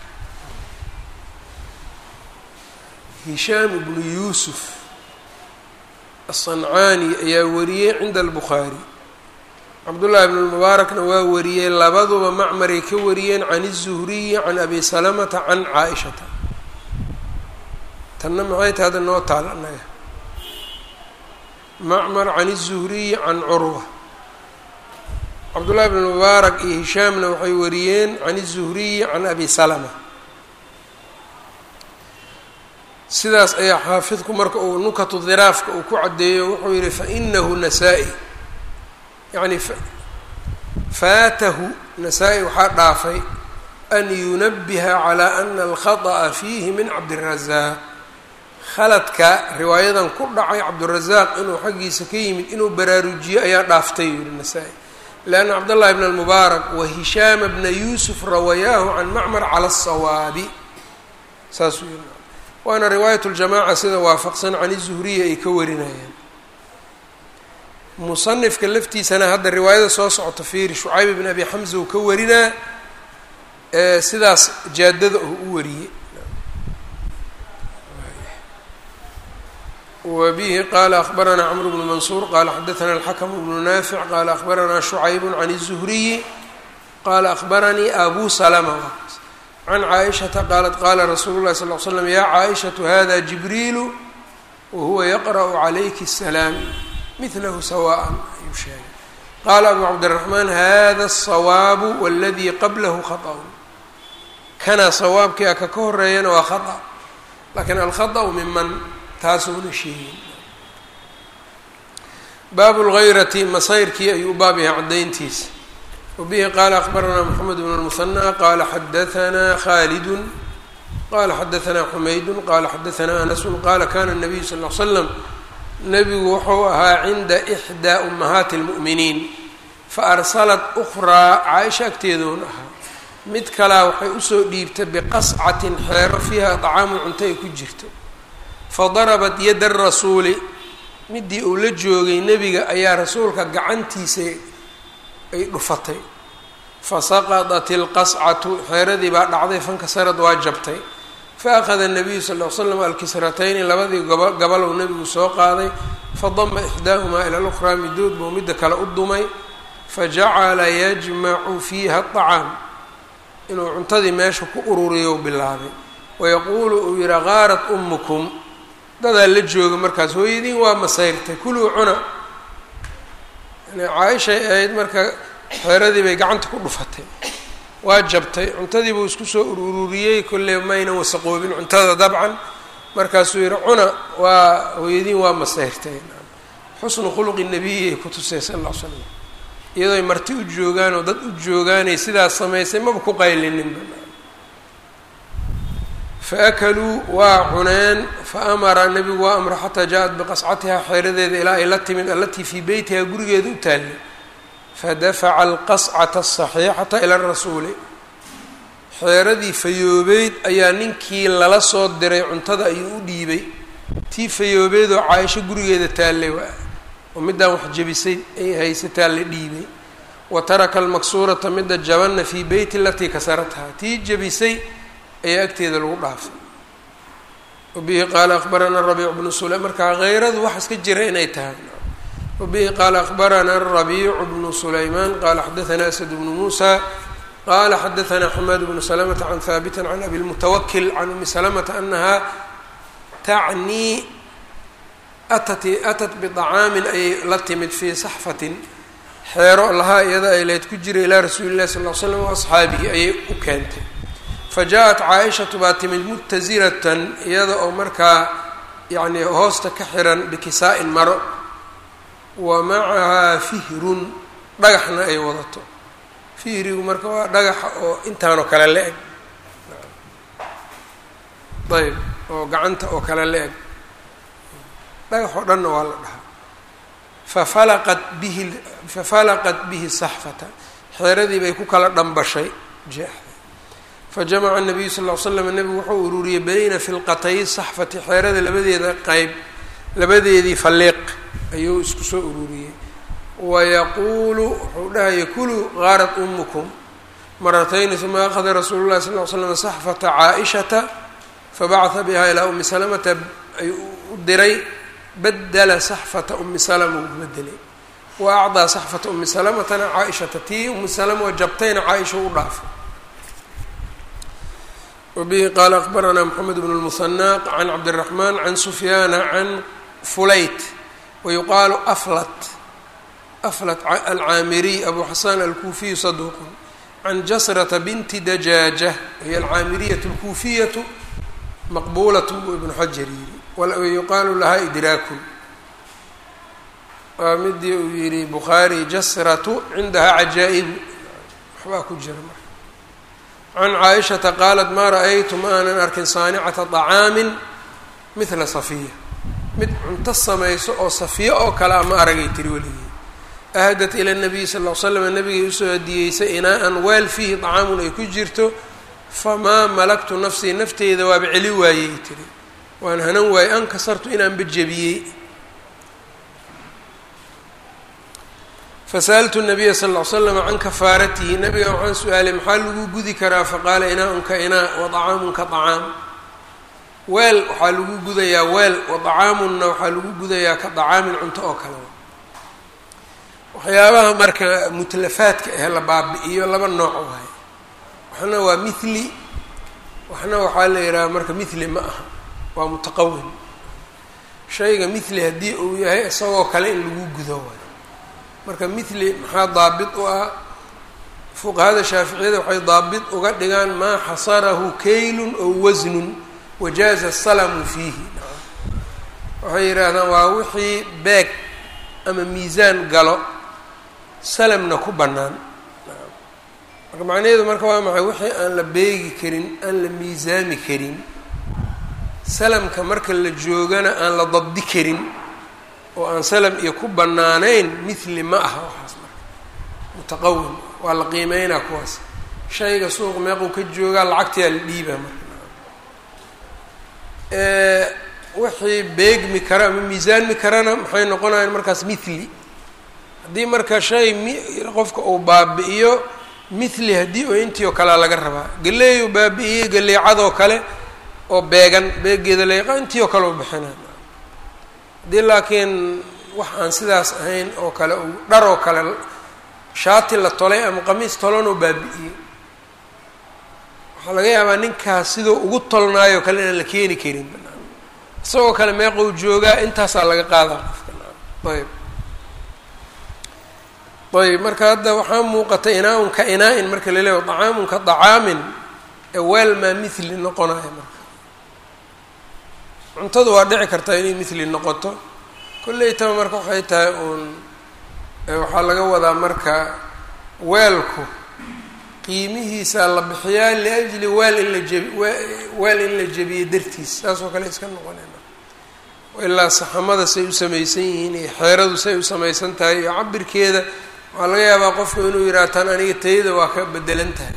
hishaam bnu yuusuf aلصancaani ayaa wariyey cinda albukhaari cabdullahi bn lmubaarakna waa wariyey labaduba macmaray ka wariyeen can الzuhriyi can abi salamata can caaishata tanna maxay tahay hadda noo taal annaga macmar can الzuhriyi can curwa cabdullahi bn mubaarak iyo hishaamna waxay wariyeen can الzuhriyi can abi salama sidaas ayaa xaafidku marka uu nukatu dhiraafka uu ku caddeeyo wuxuu yihi fainahu nasaa-i yacni faatahu nasaa-i waxaa dhaafay an yunabiha calaa ana alkhaطأa fiihi min cabdirazaaq khaladka riwaayadan ku dhacay cabdirazaaq inuu xaggiisa ka yimid inuu baraarujiyo ayaa dhaaftay yuu yihi nasaa-i leanna cabdاllahi bn اlmubaarak wa hishaama bna yuusuf rawayaahu can macmar cala الsawaabi saasuu yihi waana riwaayat ljamaaca sida waafaqsan can izuhriya ay ka warinayaan musanifka laftiisana hadda riwaayada soo socota fiiri shucayb bn abi xamza uu ka warinaa sidaas jaadada oo u wariyey wa bihi qaala akbaranaa cmr bnu mansuur qaala xadaana alxakm bnu naafic qaala akbaranaa shucayb can الzuhriyi qaala akbaranii abu salma can caaishata qaalat qaala rasuulu llahi sal l slam yaa caaishatu hada jibriilu wahuwa yaqra'u calayki الsalaam midlahu sawaan ayuu sheegay qaala abu cabdiraxmaan hada الsawaabu waladii qablahu khaطأu kana sawaabkii a ka ka horeeyana waa khaطأ lakin alkhaطأu miman taasuuna sheegin baabu اlgayrati masayrkii ayuu u baab yahay caddayntiisa wbihi qaala akbaranaa mxamed bn اlmuhanى qaala xadaanaa khalidu qala xadaanaa xumaydu qala xadaanaa anasu qaala kana الnabiyu sal l slam nebigu wuxuu ahaa cinda إxdaa umahaati اlmu'miniin faarsalat ukraa caaisha agteedoon ahaa mid kalaa waxay usoo dhiibtay biqascatin xeero fiiha طacaamu cunto ay ku jirto fadarabat yada rasuuli midii uu la joogay nebiga ayaa rasuulka gacantiisa ay dhufatay fasaqadat ilqascatu xeeradii baa dhacday fankasarad waa jabtay faأkhada الnabiyu sal ll l slam alkisratayni labadii gobo gabalow nebigu soo qaaday fadama ixdaahumaa ila lukhraa midood buu midda kale u dumay fajacala yajmacu fiiha aطacaam inuu cuntadii meesha ku ururiyo bilaabay wayaquulu uu yihi gaarat umukum dadaa la jooga markaas hooyadiin waa masayrtay kuluu cuna caaishay ahayd marka xeeradii bay gacanta ku dhufatay waa jabtay cuntadii buu isku soo ururiyey kolley maynan wasaqoobin cuntada dabcan markaasuu yihi cuna waa hooyadiin waa masayrtay xusnu khuluqi nabiyay ku tusay sal alla l slam iyadooy marti u joogaan oo dad u joogaanay sidaas samaysay maba ku qaylininba faakaluu waa cuneen faamara nebigu waa amra xataa jaa-at biqascatiha xeeradeeda ilaa ay la timid allatii fii beytiha gurigeeda u taallay fadafaca alqascata asaxiixata ila rasuuli xeeradii fayoobeyd ayaa ninkii lala soo diray cuntada ayuu u dhiibay tii fayoobeydoo caaisho gurigeeda taallay oo middaan wax jebisay ay haysataa la dhiibay wa taraka almaksuurata midda jabanna fii beyti alatii kasarathaa tii jebisay ayaa agteeda lagu dhaafay wabihi qaala akbarana rabiic bnu sula markaa hayradu wax iska jira inay tahay wabihi qaala akbarana rabiicu bnu sulaymaan qaala xadaanaa asad bnu muusa qaala xadaanaa xamaad bnu salamata can haabitin can abi lmutawakil can umi salamata anaha tacnii atat atat biطacaamin ayay la timid fii saxfatin xeero lahaa iyada ay leyd ku jira ilaa rasuuli llahi sal l slam waasxaabihi ayay u keentay faja-at caaishatu baa timid mutaziratan iyada oo markaa yacni hoosta ka xiran bikisaa-in maro wa macahaa fihrun dhagaxna ay wadato fihrigu marka waa dhagaxa oo intaanoo kale la-eg ayb oo gacanta oo kale la eg dhagax oo dhanna waa la dhahaa fafalaqat bihi fafalaqat bihi saxfata xeeradii bay ku kala dhambashay jeexday fajamaca nabiyu sal ll ly slam nebigu wuxuu ururiyey bayna filqatay saxfati xeerada labadeeda qeyb labadeedii falliiq ayuu isku soo ururiyey wayaquulu wuxuu dhahaya kuluu qaarat umukum maratayni uma akhada rasuulu llahi sal ly slam saxfata caa-ishata fabacaha biha ilaa umi salamata ayuu u diray badela saxfata umi salama uu bedelay wa acdaa saxfata umi salamatana caa-ishata tii umi salama oo jabtayna caa-isha u dhaafay wabihi qaala akbaranaa moxamed bnu lmusanaq can cabdiraxmaan can sufyaana can fulayt wayuqaalu aflat aflat alcaamiriy abu xasan alkuufiyu saduuqun can jasrata binti dajaaja hiy alcaamiriyatu alkuufiyatu maqbuulatun buu ibnu xajar yiri wayuqaalu lahaa idraakun waa midii uu yihi bukhaari jasratu cindahaa cajaa-ibu waxbaa ku jira marka can caaishata qaalat maa ra-aytu ma aanan arkin saanicata طacaamin mithla safiya mid cunto samayso oo safiya oo kale a ma aragay tiri weligii ahdat ila nabiyi sal l slam nabigay usoo hadiyeysay inaa-an weel fiihi طacaamun ay ku jirto famaa malaktu nafsii nafteyda waaba celi waayey tiri waan hanan waayey an kasartu inaanba jebiyey fasa'altu nabiya sal ll slam can kafaaratihi nabiga waxaan su-aalay maxaa lagu gudi karaa faqaala inaa-unka inaa wa طacaamunka طacaam weel waxaa lagu gudayaa weel wa طacaamunna waxaa lagu gudayaa ka طacaamin cunto oo kaleba waxyaabaha marka mutlafaadka ah la baabi-iyo laba nooc waay waxna waa mithli waxna waxaa la yidhaha marka mithli ma aha waa mutaqawin shayga mithli haddii uu yahay isagoo kale in lagu gudo waay marka mithli maxaa daabit u ah fuqahada shaaficiyada waxay daabit uga dhigaan maa xasarahu kaylun ow wasnun wajaaza salamu fiihi waxay yidhaahdaan waa wixii beeg ama miisaan galo salamna ku bannaan marka macnaheedu marka waa maxay wixii aan la beegi karin aan la miisaami karin salamka marka la joogana aan la dabdi karin oo aan salam iyo ku bannaanayn mithli ma aha waxaas marka mutaqawim waa la qiimeynaa kuwaas shayga suuq meequu ka joogaa lacagtiyaa la dhiibaa marka wixii beegmi kara ama miisaanmi karana maxay noqonayaan markaas mithli haddii marka shay mi qofka uu baabi-iyo mithli haddii oo intii oo kalea laga rabaa galeeyu baabi-iyey galeecadoo kale oo beegan beegeeda leeqa intii oo kale u bixinaa haddii laakiin wax aan sidaas ahayn oo kale uu dhar oo kale shaati la tolay ama qamiis tolanoo baabi-iyey waxaa laga yaabaa ninkaas siduu ugu tolnaayo kale inaan la keeni karin isagoo kale meeqou joogaa intaasaa laga qaadaa qofka ayb ayb marka hadda waxaa muuqata inaa-un ka inaa-in marka la leeya dacaamun ka dacaamin ee weel maa mithli noqonayo marka cuntadu waa dhici kartaa inay mithli noqoto kolleytaba marka waxay tahay uun waxaa laga wadaa marka weelku qiimihiisaa la bixiyaa liajli weel in la jebi weel in la jebiyo dartiis saas oo kale iska noqonayna ilaa saxamada say u samaysan yihiin iyo xeeradu say u samaysan tahay iyo cabirkeeda waxaa laga yaabaa qofku inuu yidhaha tan aniga tayada waa ka bedelan tahay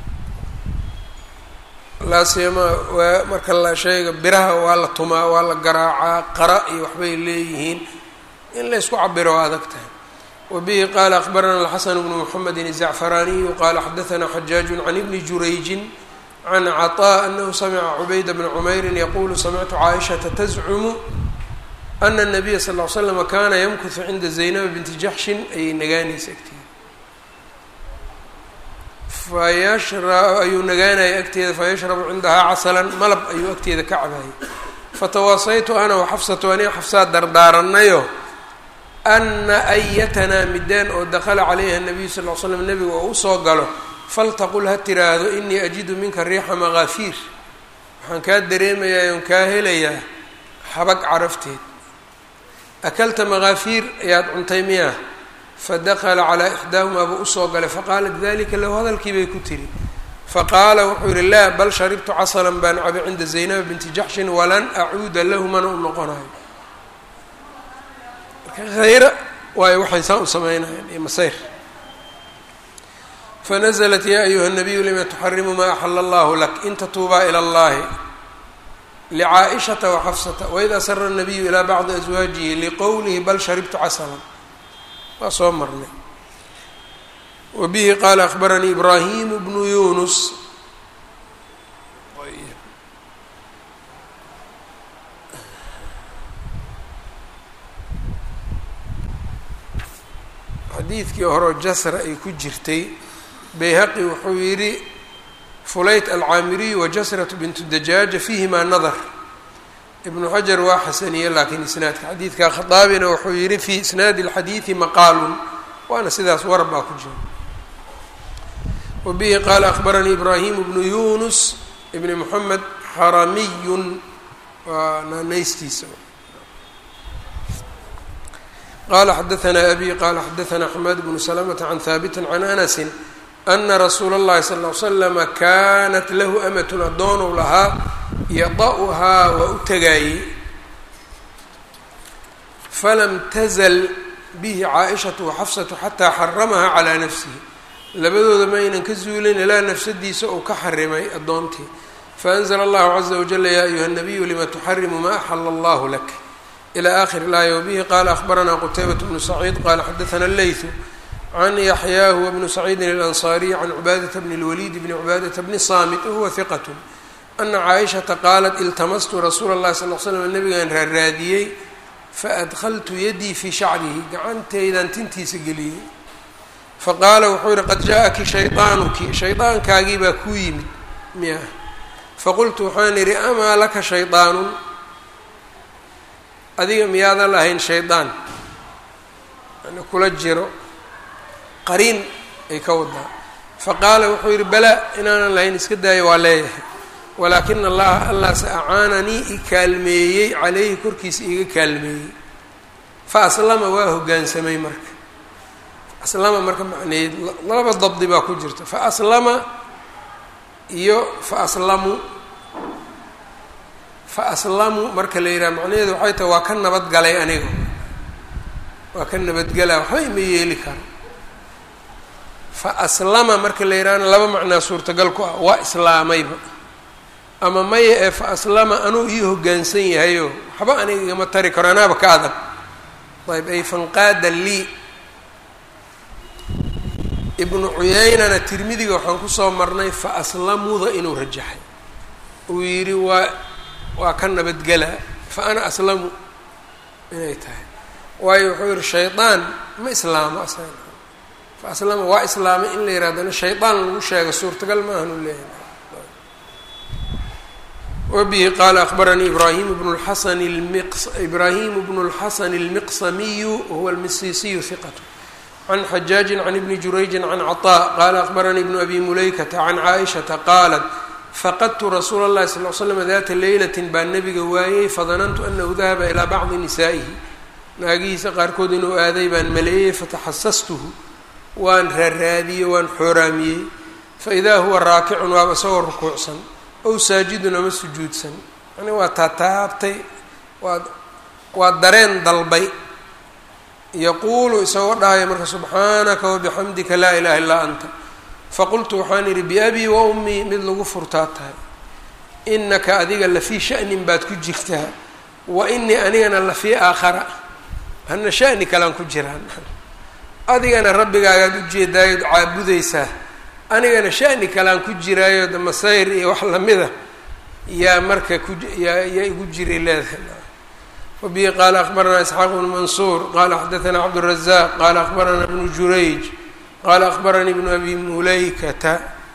laasiyama waa marka la sheega biraha waa la tumaa waa la garaacaa qara iyo waxbay leeyihiin in la isku cabiro waa adag tahay wbihi qala akbarana alxasan bnu mxamedi الzacfaraaniyu qala xadaثna xajaaju can ibni jurayjin can caطاء anahu samca cubayda bna cmayri yaqulu samictu caaishaةa tazcumu ana الnabiya sal ly slm kana ymkutu cinda zaynaba binti jaxshin ayay nagaanaysa agteeda fayashra ayuu nagaanaya agteeda fayashrabu cindahaa casalan malab ayuu agteeda ka cabaayay fatawaasaytu ana waxafsatu aniga xafsaa dardaaranayo ana ayatanaa midaan oo dakala calayha nabiyu sal l slam nebiga oo usoo galo faltaqul ha tiraahdo inii ajidu minka riixa makaafiir waxaan kaa dareemayaa oon kaa helayaa xabag carafteed akalta makaafiir ayaad cuntay miyaa fadakala calaa ixdaahumaa buu usoo galay faqaalat dalika lahu hadalkii bay ku tiri faqaala wuxuu yihi laa bal sharibtu casalan baan cabay cinda zaynaba binti jaxshin walan acuuda lahu mana u noqonayo marka hayra waayo waxay saa u sameynayaan iyo masayr fanazlat ya ayuha nabiyu lima tuxarimu ma axala allahu lak in tatuubaa ila allahi lcaaئشhaةa وxfsةa وإd asra النabiyu ilى bacضi أزwaajihi liqowlihi bal sharibtu casla waa soo marnay wbihi qaala أخbaranii إbrahim bnu yunus xadiidkii horeo jasra ay ku jirtay bayhaqi wuxuu yidhi fulayt alcaamiriyu wajasratu bintu dajaaja fiihimaa nadar ibnu xajar waa xasaniye laakiin isnaadka xadiidka khadaabina wuxuu yihi fii isnaadi اlxadiidi maqaalun waana sidaas warab baa ku jira wabihi qaala akbaranii ibraahimu bnu yunus ibni moxamed xaramiyun waa naanaystiisa qala xadaanaa abi qala xadaanaa xamaad bnu salamata can haabiti can anasi ana rasuula اllahi sal ll ly slama kaanat lahu amatun addoonow lahaa yada-uhaa waa u tagaayey falam tazal bihi caaishatu waxafsatu xataa xaramaha calaa nafsihi labadooda ma aynan ka zuulin ilaa nafsadiisa uu ka xarimay addoontii faanzla allahu caza wajala yaa ayuha nabiyu lima tuxarimu ma axala allahu lak ilى akhir اlaaya wbihi qala akhbaranaa qutaybat bnu saciid qala xadaana leytu can yaxyaa huwa bnu saciidin اlanصariy can cubaadata bni اlwaliid bni cubaadata bni saamit wahuwa hiqat ana caaishata qaalat iltamastu rasuula اllahi sal l slam nabigaan raaraadiyey faadkhaltu yadii fii shacrihi gacantaydan tintiisa geliyey faqaala wuxuu yihi qad jaaءaki shayطaanuki shayطaankaagii baa kuu yimid miya faqultu waxaan idhi amaa laka shayطaanun adiga miyaadan lahayn shaydaan yani kula jiro qariin ay ka wadaa faqaala wuxuu yidhi balaa inaanan lahayn iska daayo waa leeyahay walaakina allaha allaase acaananii i kaalmeeyey caleyhi korkiisa iiga kaalmeeyey fa aslama waa hoggaansamay marka aslama marka macneed laba dabdi baa ku jirta fa aslama iyo fa aslamu fa aslamu marka la yidhaha macnaheedu waxay tahay waa ka nabadgalay aniga waa ka nabadgelaa waxba ima yeeli karo fa aslama marka la yidhahana laba macnaa suurtagal ku ah waa islaamayba ama maya ee fa aslama anuu ii hoggaansan yahayo waxba aniga igama tari karo anaaba ka adag ayb ay fanqaada lii ibnu cuyeynana tirmidiga waxaan kusoo marnay fa aslamuda inuu rajaxay uu yidhi waa waa ka nabadgelaa fa ana aslamu inay tahay waayo wuxuu yihi shaydaan ma islaamo aslan fa aslama waa islaamay in la yirahdana shaydaan lagu sheega suurtagal maahan u leeyahay wabihi qaala akbaranii ibrahim bnu lxasan lmiq ibraahimu bnu lxasan almiqsamiyu wahuwa almisisiyu hiqatu can xajaajin can ibni jurayjin can caطaa qaala akbaranii ibnu abi mulaykata can caaishata qaalat faqadtu rasuula اllahi sal l slam data leylatin baa nebiga waayey fadanantu anahu dahaba ilaa bacdi nisaa'ihi naagihiisa qaarkood inuu aaday baan maleeyey fataxasastuhu waan raaraadiyey waan xooraamiyey faidaa huwa raakicun waaba isagoo rukuucsan ow saajidun ama sujuudsan yani waa taataabtay waa waa dareen dalbay yaquulu isagoo dhahaya marka subxaanaka wabixamdika laa ilaha illaa anta faqultu waxaan idhi biabii wa ummii mid lagu furtaa tahay inaka adiga lafii sha'nin baad ku jirtaa wa inii anigana lafii aakhara hana sha'ni kalaan ku jiraan adigana rabbigaagaad ujeedaayood caabudaysaa anigana sha'ni kalaan ku jiraayo de masayr iyo wax lamida yaa marka ku yaa yaa igu jiray leedahay wabihi qaala akbaranaa isxaaq bnu mansuur qaala xadaanaa cabdالrazaaq qaala akbaranaa bnu jurayj qala akbaranii bnu abi mulaykata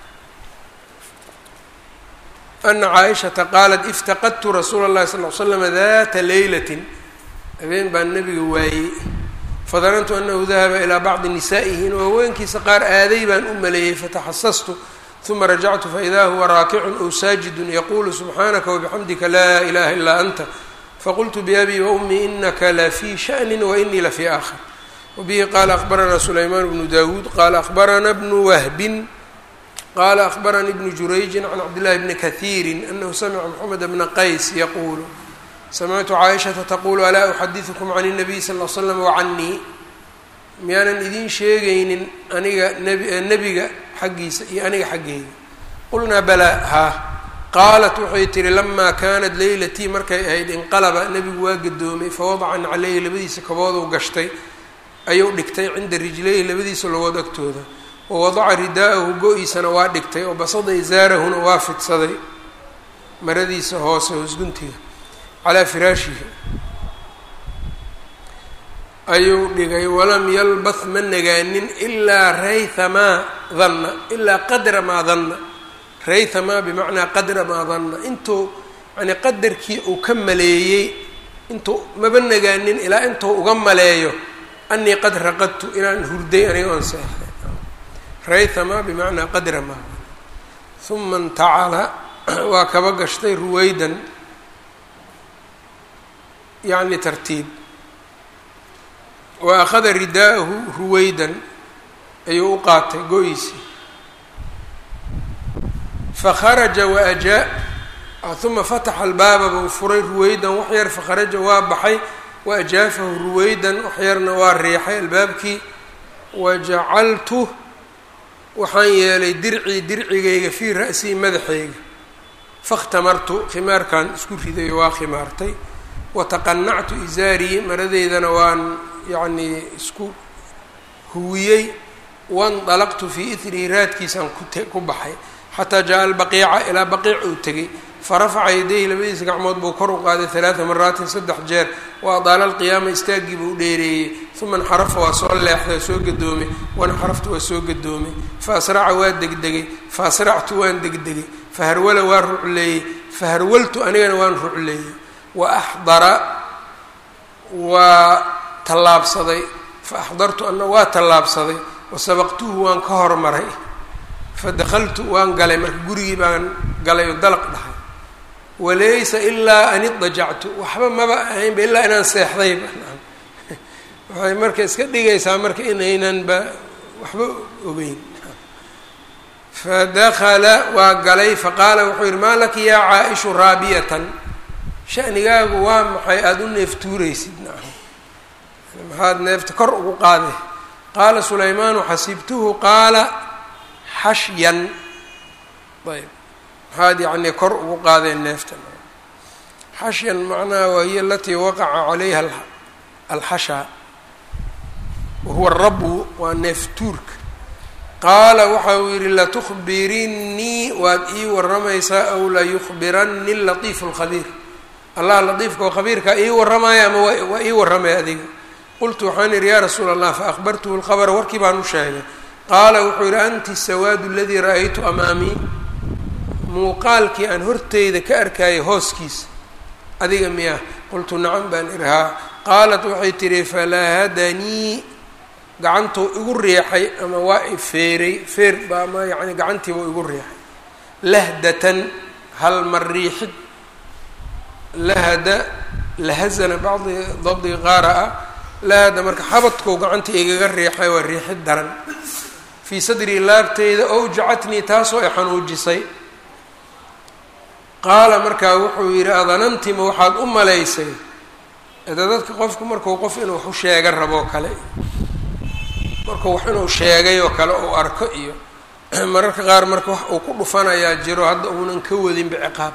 ana caaishata qaalat iftaqadtu rasuula اllahi sal l slama data leylatin habeen baan nabiga waayey fadanantu anahu dahaba ilaa bacdi nisaa'ihi inuu haweenkiisa qaar aaday baan u maleeyey fataxasastu uma rajactu faida huwa raakicun ow saajidun yaqulu subxaanaka wabixamdika laa ilaha ilaa anta faqultu biabii waumii inaka lafii shaأni wainii lafii aakhar wbihi qaala akbaranaa sulaymaan bnu dawuud qaala akbaranaa bnu wahbin qala akhbaranii bnu jurayjin can cabdillahi bni kahiiri anahu samica moxamed bna qays yaquulu samictu caaishata taqulu alaa uxadiثukum can الnabiy sal l slam wacanii miyaanan idiin sheegaynin aniga nebiga xaggiisa iyo aniga xaggeyga qulnaa balaa haa qaalat waxay tihi lamaa kaanat leylatii markay ahayd inqalaba nebigu waa gadoomay fawadacan caleyhi labadiisa kabooduu gashtay ayuu dhigtay cinda rijlayhi labadiisa logood agtooda wawadaca ridaa'ahu go-iisana waa dhigtay oo basada isaarahuna waa fidsaday maradiisa hoose hoosguntiga calaa firaashihi ayuu dhigay walam yalbath ma nagaanin ilaa raythamaa danna ilaa qadra maa danna raythamaa bimacnaa qadra maa danna intuu yani qadarkii uu ka maleeyey intuu maba nagaanin ilaa intuu uga maleeyo anii qad raqadtu inaan hurday aniga oon seexday raythamaa bimacnaa qadra maa uma intacala waa kaba gashtay ruwaydan yacni tartiib wa akhada ridaa'ahu ruwaydan ayuu u qaatay go-iisii fakharaja waajaa uma fataxa albaaba buu furay ruwaydan wax yar fakharaja waa baxay wa ajaafahu ruwaydan wax yarna waa riixay albaabkii wajacaltu waxaan yeelay dircii dircigayga fii ra'sii madaxayga fakhtamartu khimaarkan isku riday waa khimaartay wataqanactu izaarii maradeydana waan yacnii isku huwiyey wandalaqtu fii ithrihi raadkiisaan kut ku baxay xataa jaa albaqiica ilaa baqiic uu tegey farafaca yadayhi labadiisa gacmood buu kor u qaaday halaada maraatin saddex jeer wa adaala alqiyaama istaaggii buu dheereeyey uma inxarafa waa soo leexday soo gadoomay wainxaraftu waa soo gadoomay fa asraca waa degdegay fa asractu waan degdegay faharwala waa rucleeyey faharwaltu anigana waan rucleeyey wa axdara waa tallaabsaday fa axdartu ana waa tallaabsaday wa sabaqtuhu waan ka hormaray fa dakhaltu waan galay marka gurigii baan galay oo dalaq dhahay walaysa ilaa an idajactu waxba maba ahaynba ilaa inaan seexdayba waxay marka iska dhigaysaa marka inaynanba waxba ogeyn fadakala waa galay faqaala wuxuu yihi maa laki yaa caa-ishu raabiyatan shanigaagu waa maxay aada u neeftuuraysid maxaad neefta kor ugu qaaday qaala sulaymaanu xasibtuhu qaala xashyan ayb maxaad yacnii kor ugu qaadeen neefta xashyan macnaha waa hiya alatii waqaca calayha alxashaa wahuwa rabu waa neeftuurka qaala waxa uu yihi latukhbirinnii waad ii waramaysaa aw layukhbirani latiifu lkhabiir allah latiifka oo khabiirkaa ii warramaya ama waa ii warramay adiga qultu waxaan idhi yaa rasuula allah faahbartuhu lkhabra warkii baan u sheegay qaala wuxuu yidhi anti sawaadu aladii ra-aytu amaamii muuqaalkii aan horteyda ka arkayay hooskiisa adiga miyaa qultu nacam baan idhi haa qaalat waxay tidhi falahadanii gacantuu igu riixay ama waa i feeray feer baa ama yacni gacantiibuu igu riixay lahdatan hal mar riixid lahada lahazana bacdi dabdiga qaara ah lahada marka xabadkou gacanta igaga riixay waa riixid daran fii sadrii laabteyda owjacatnii taasoo ay xanuujisay qaala markaa wuxuu yidhi adanantima waxaad u malaysay ede dadka qofku markuu qof inuu wax u sheega raboo kale markuu wax inuu sheegay oo kale uu arko iyo mararka qaar marka wax uu ku dhufanayaa jiro hadda uunan ka wadinba ciqaab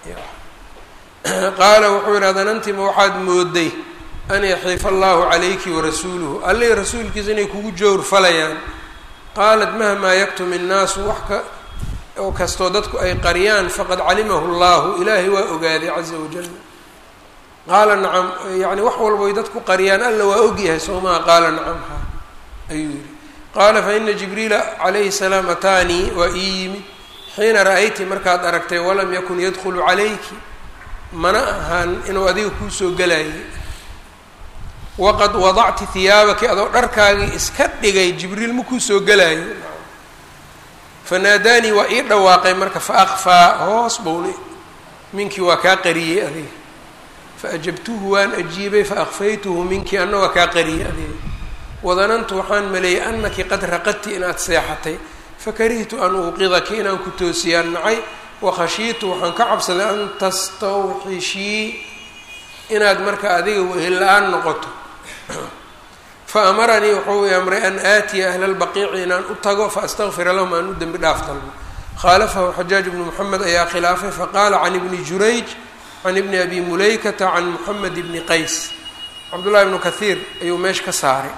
qaala wuxuu yidhi adanantima waxaad mooday an yaxiifa allahu calayki warasuuluhu allihii rasuulkiisa inay kugu jowr falayaan qaalat mahmaa yaktum innaasu wax ka oo kastoo dadku ay qariyaan faqad calimahu llahu ilaahay waa ogaaday caza wajal qaala nacam yani wax walboy dadku qariyaan alla waa ogyahay soomaha qaala nacam ha ayuu yihi qaala faina jibriila calayhi salaam ataanii waa ii yimid xiina ra-ayti markaad aragtay walam yakun yadkhulu calayki mana ahaan inuu adiga kuusoo gelayay waqad wadacti hiyaabaki adoo dharkaagii iska dhigay jibriil ma kuusoo gelaayo fanaadaanii waa ii dhawaaqay marka fa akfaa hoos bowni minkii waa kaa qariyey adiga faajabtuhu waan ajiibay faakfaytuhu minkii anna waa kaa qariyey adiga wadanantu waxaan maleeyey anaki qad raqadti inaad seexatay fakarihtu an uuqidaki inaan ku toosiyaan nacay wakhashiitu waxaan ka cabsaday an tastawxishii inaad marka adiga wehel la-aan noqoto fa amaranii wuxuu i amray an aatiya ahla lbaqiici inaan u tago faastaqfira lahum aan u dembi dhaaf dalbo khaalafahu xajaaj bnu moxamed ayaa khilaafay faqaala can ibni jurayj can ibni abi mulaykata can moxamed bni qays cabdullahi bnu kahiir ayuu meesha ka saaray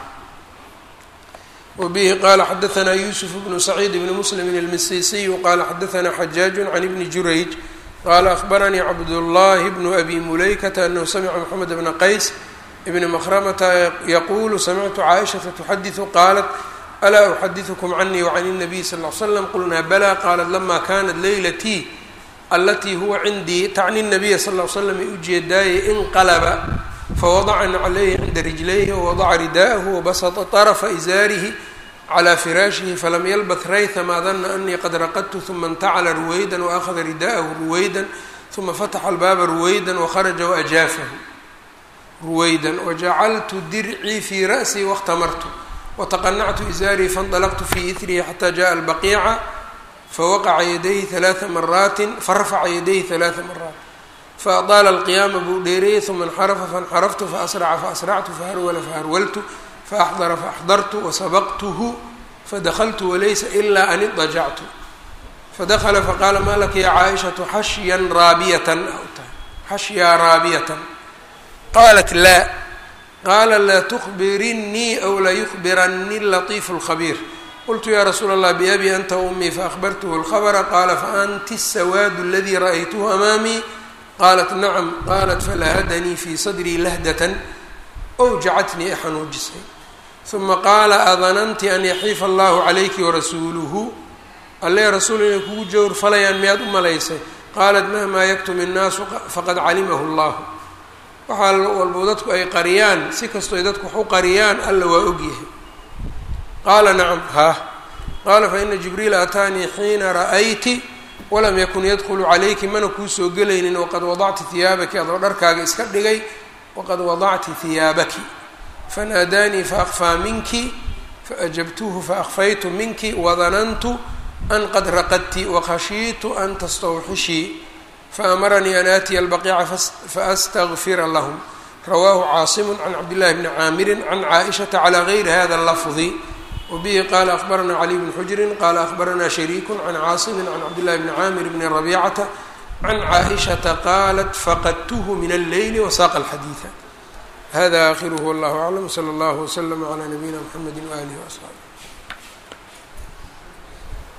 wbihi qala xadaanaa yusuf bnu saciid bni muslimin almisisiyu qala xadaanaa xajaaju can ibni jurayj qala ahbaranii cabdullahi bnu abi mulaykata anahu samica moxamed bna qays ibni mkhramata yaqulu samictu caaishata tuxadiثu qaalat alaa uxadiثkm canii wcan الnabiy sal ly slam qulnaa bala qalat lama kanat leylatii alatii huwa cindii tacni الnabiya sal ly slam ay ujeedaayay inqalba fawadacan calayhi cinda rijlayhi wawadaca ridaaءahu wabasطa طرfa izaarihi clى firaashihi falam yalbath rayha maa dana anii qad raqadtu ثuma اntacla ruwayda waأkhada ridaaءahu ruwayda ثuma fataxa albaaba ruwayda wakharaja waajaafahu ruwayda wajacaltu dircii fii ra'sii waاkhtamartu wataqanactu izaarii faاnطalqtu fii itrihi xata jaءa albaqiica fawaqaca yadayhi ثalaaثa maraati farafaca yadayhi ثalaaثa maraat faadaala alqiyaama buu dheereeyey uma اnxarafa faاnxaraftu faasraca faasractu faharwala faharwaltu faaxdara faaxdartu wasabaqtuhu fadakltu walaysa ilaa an idajactu fadakla faqaala maa laka ya caaishatu xashyan raabiyatan xashyaa raabiyatan qaalat laa qaala laa tukbirinii aw la yukbirani latiifu اlkhabiir qultu ya rasuula allah biabi anta umii faahbartuhu اlkhabra qaala faanti الsawaadu aladii ra'aytuhu amaamii qaalat nacam qaalat falahadanii fii sadrii lahdatan owjacatnii xanuujisay uma qaala adananti an yaxiifa allahu calayki warasuuluhu alle rasuul inay kugu jawr falayaan miyaad u malaysay qaalat mahmaa yaktum innaasu faqad calimahu llahu waxaa walbo dadku ay qariyaan si kastoy dadku wax u qariyaan alla waa ogyahay qaala nacam haah qaala faina jibriila ataanii xiina ra'ayti walam yakun yadkhulu calayki mana kuu soo gelaynin waqad wadacti hiyaabaki adoo dharkaaga iska dhigay waqad wadacti hiyaabaki fanaadaanii faakfaa minki faajabtuhu faakfaytu minki wadanantu an qad raqadti wakhashiitu an tastawxishii faamaranii an aatiya albaqiica faastagfira lahum rawaahu caasimu can cabdillahi bni caamirin can caaishata calaa gayri hada lafdi wabihi qaala ahbaranaa caliy bni xujrin qaala ahbaranaa shariiku can caasimin can cabdillahi bni caamir bni rabiicata can caaishata qaalat faqadtuhu min alleyli wasaaqa alxadiida hada aakhiruhu wallahu aclam sala allahu waslama calaa nabiyina mxamedi waaalihi waasxaabi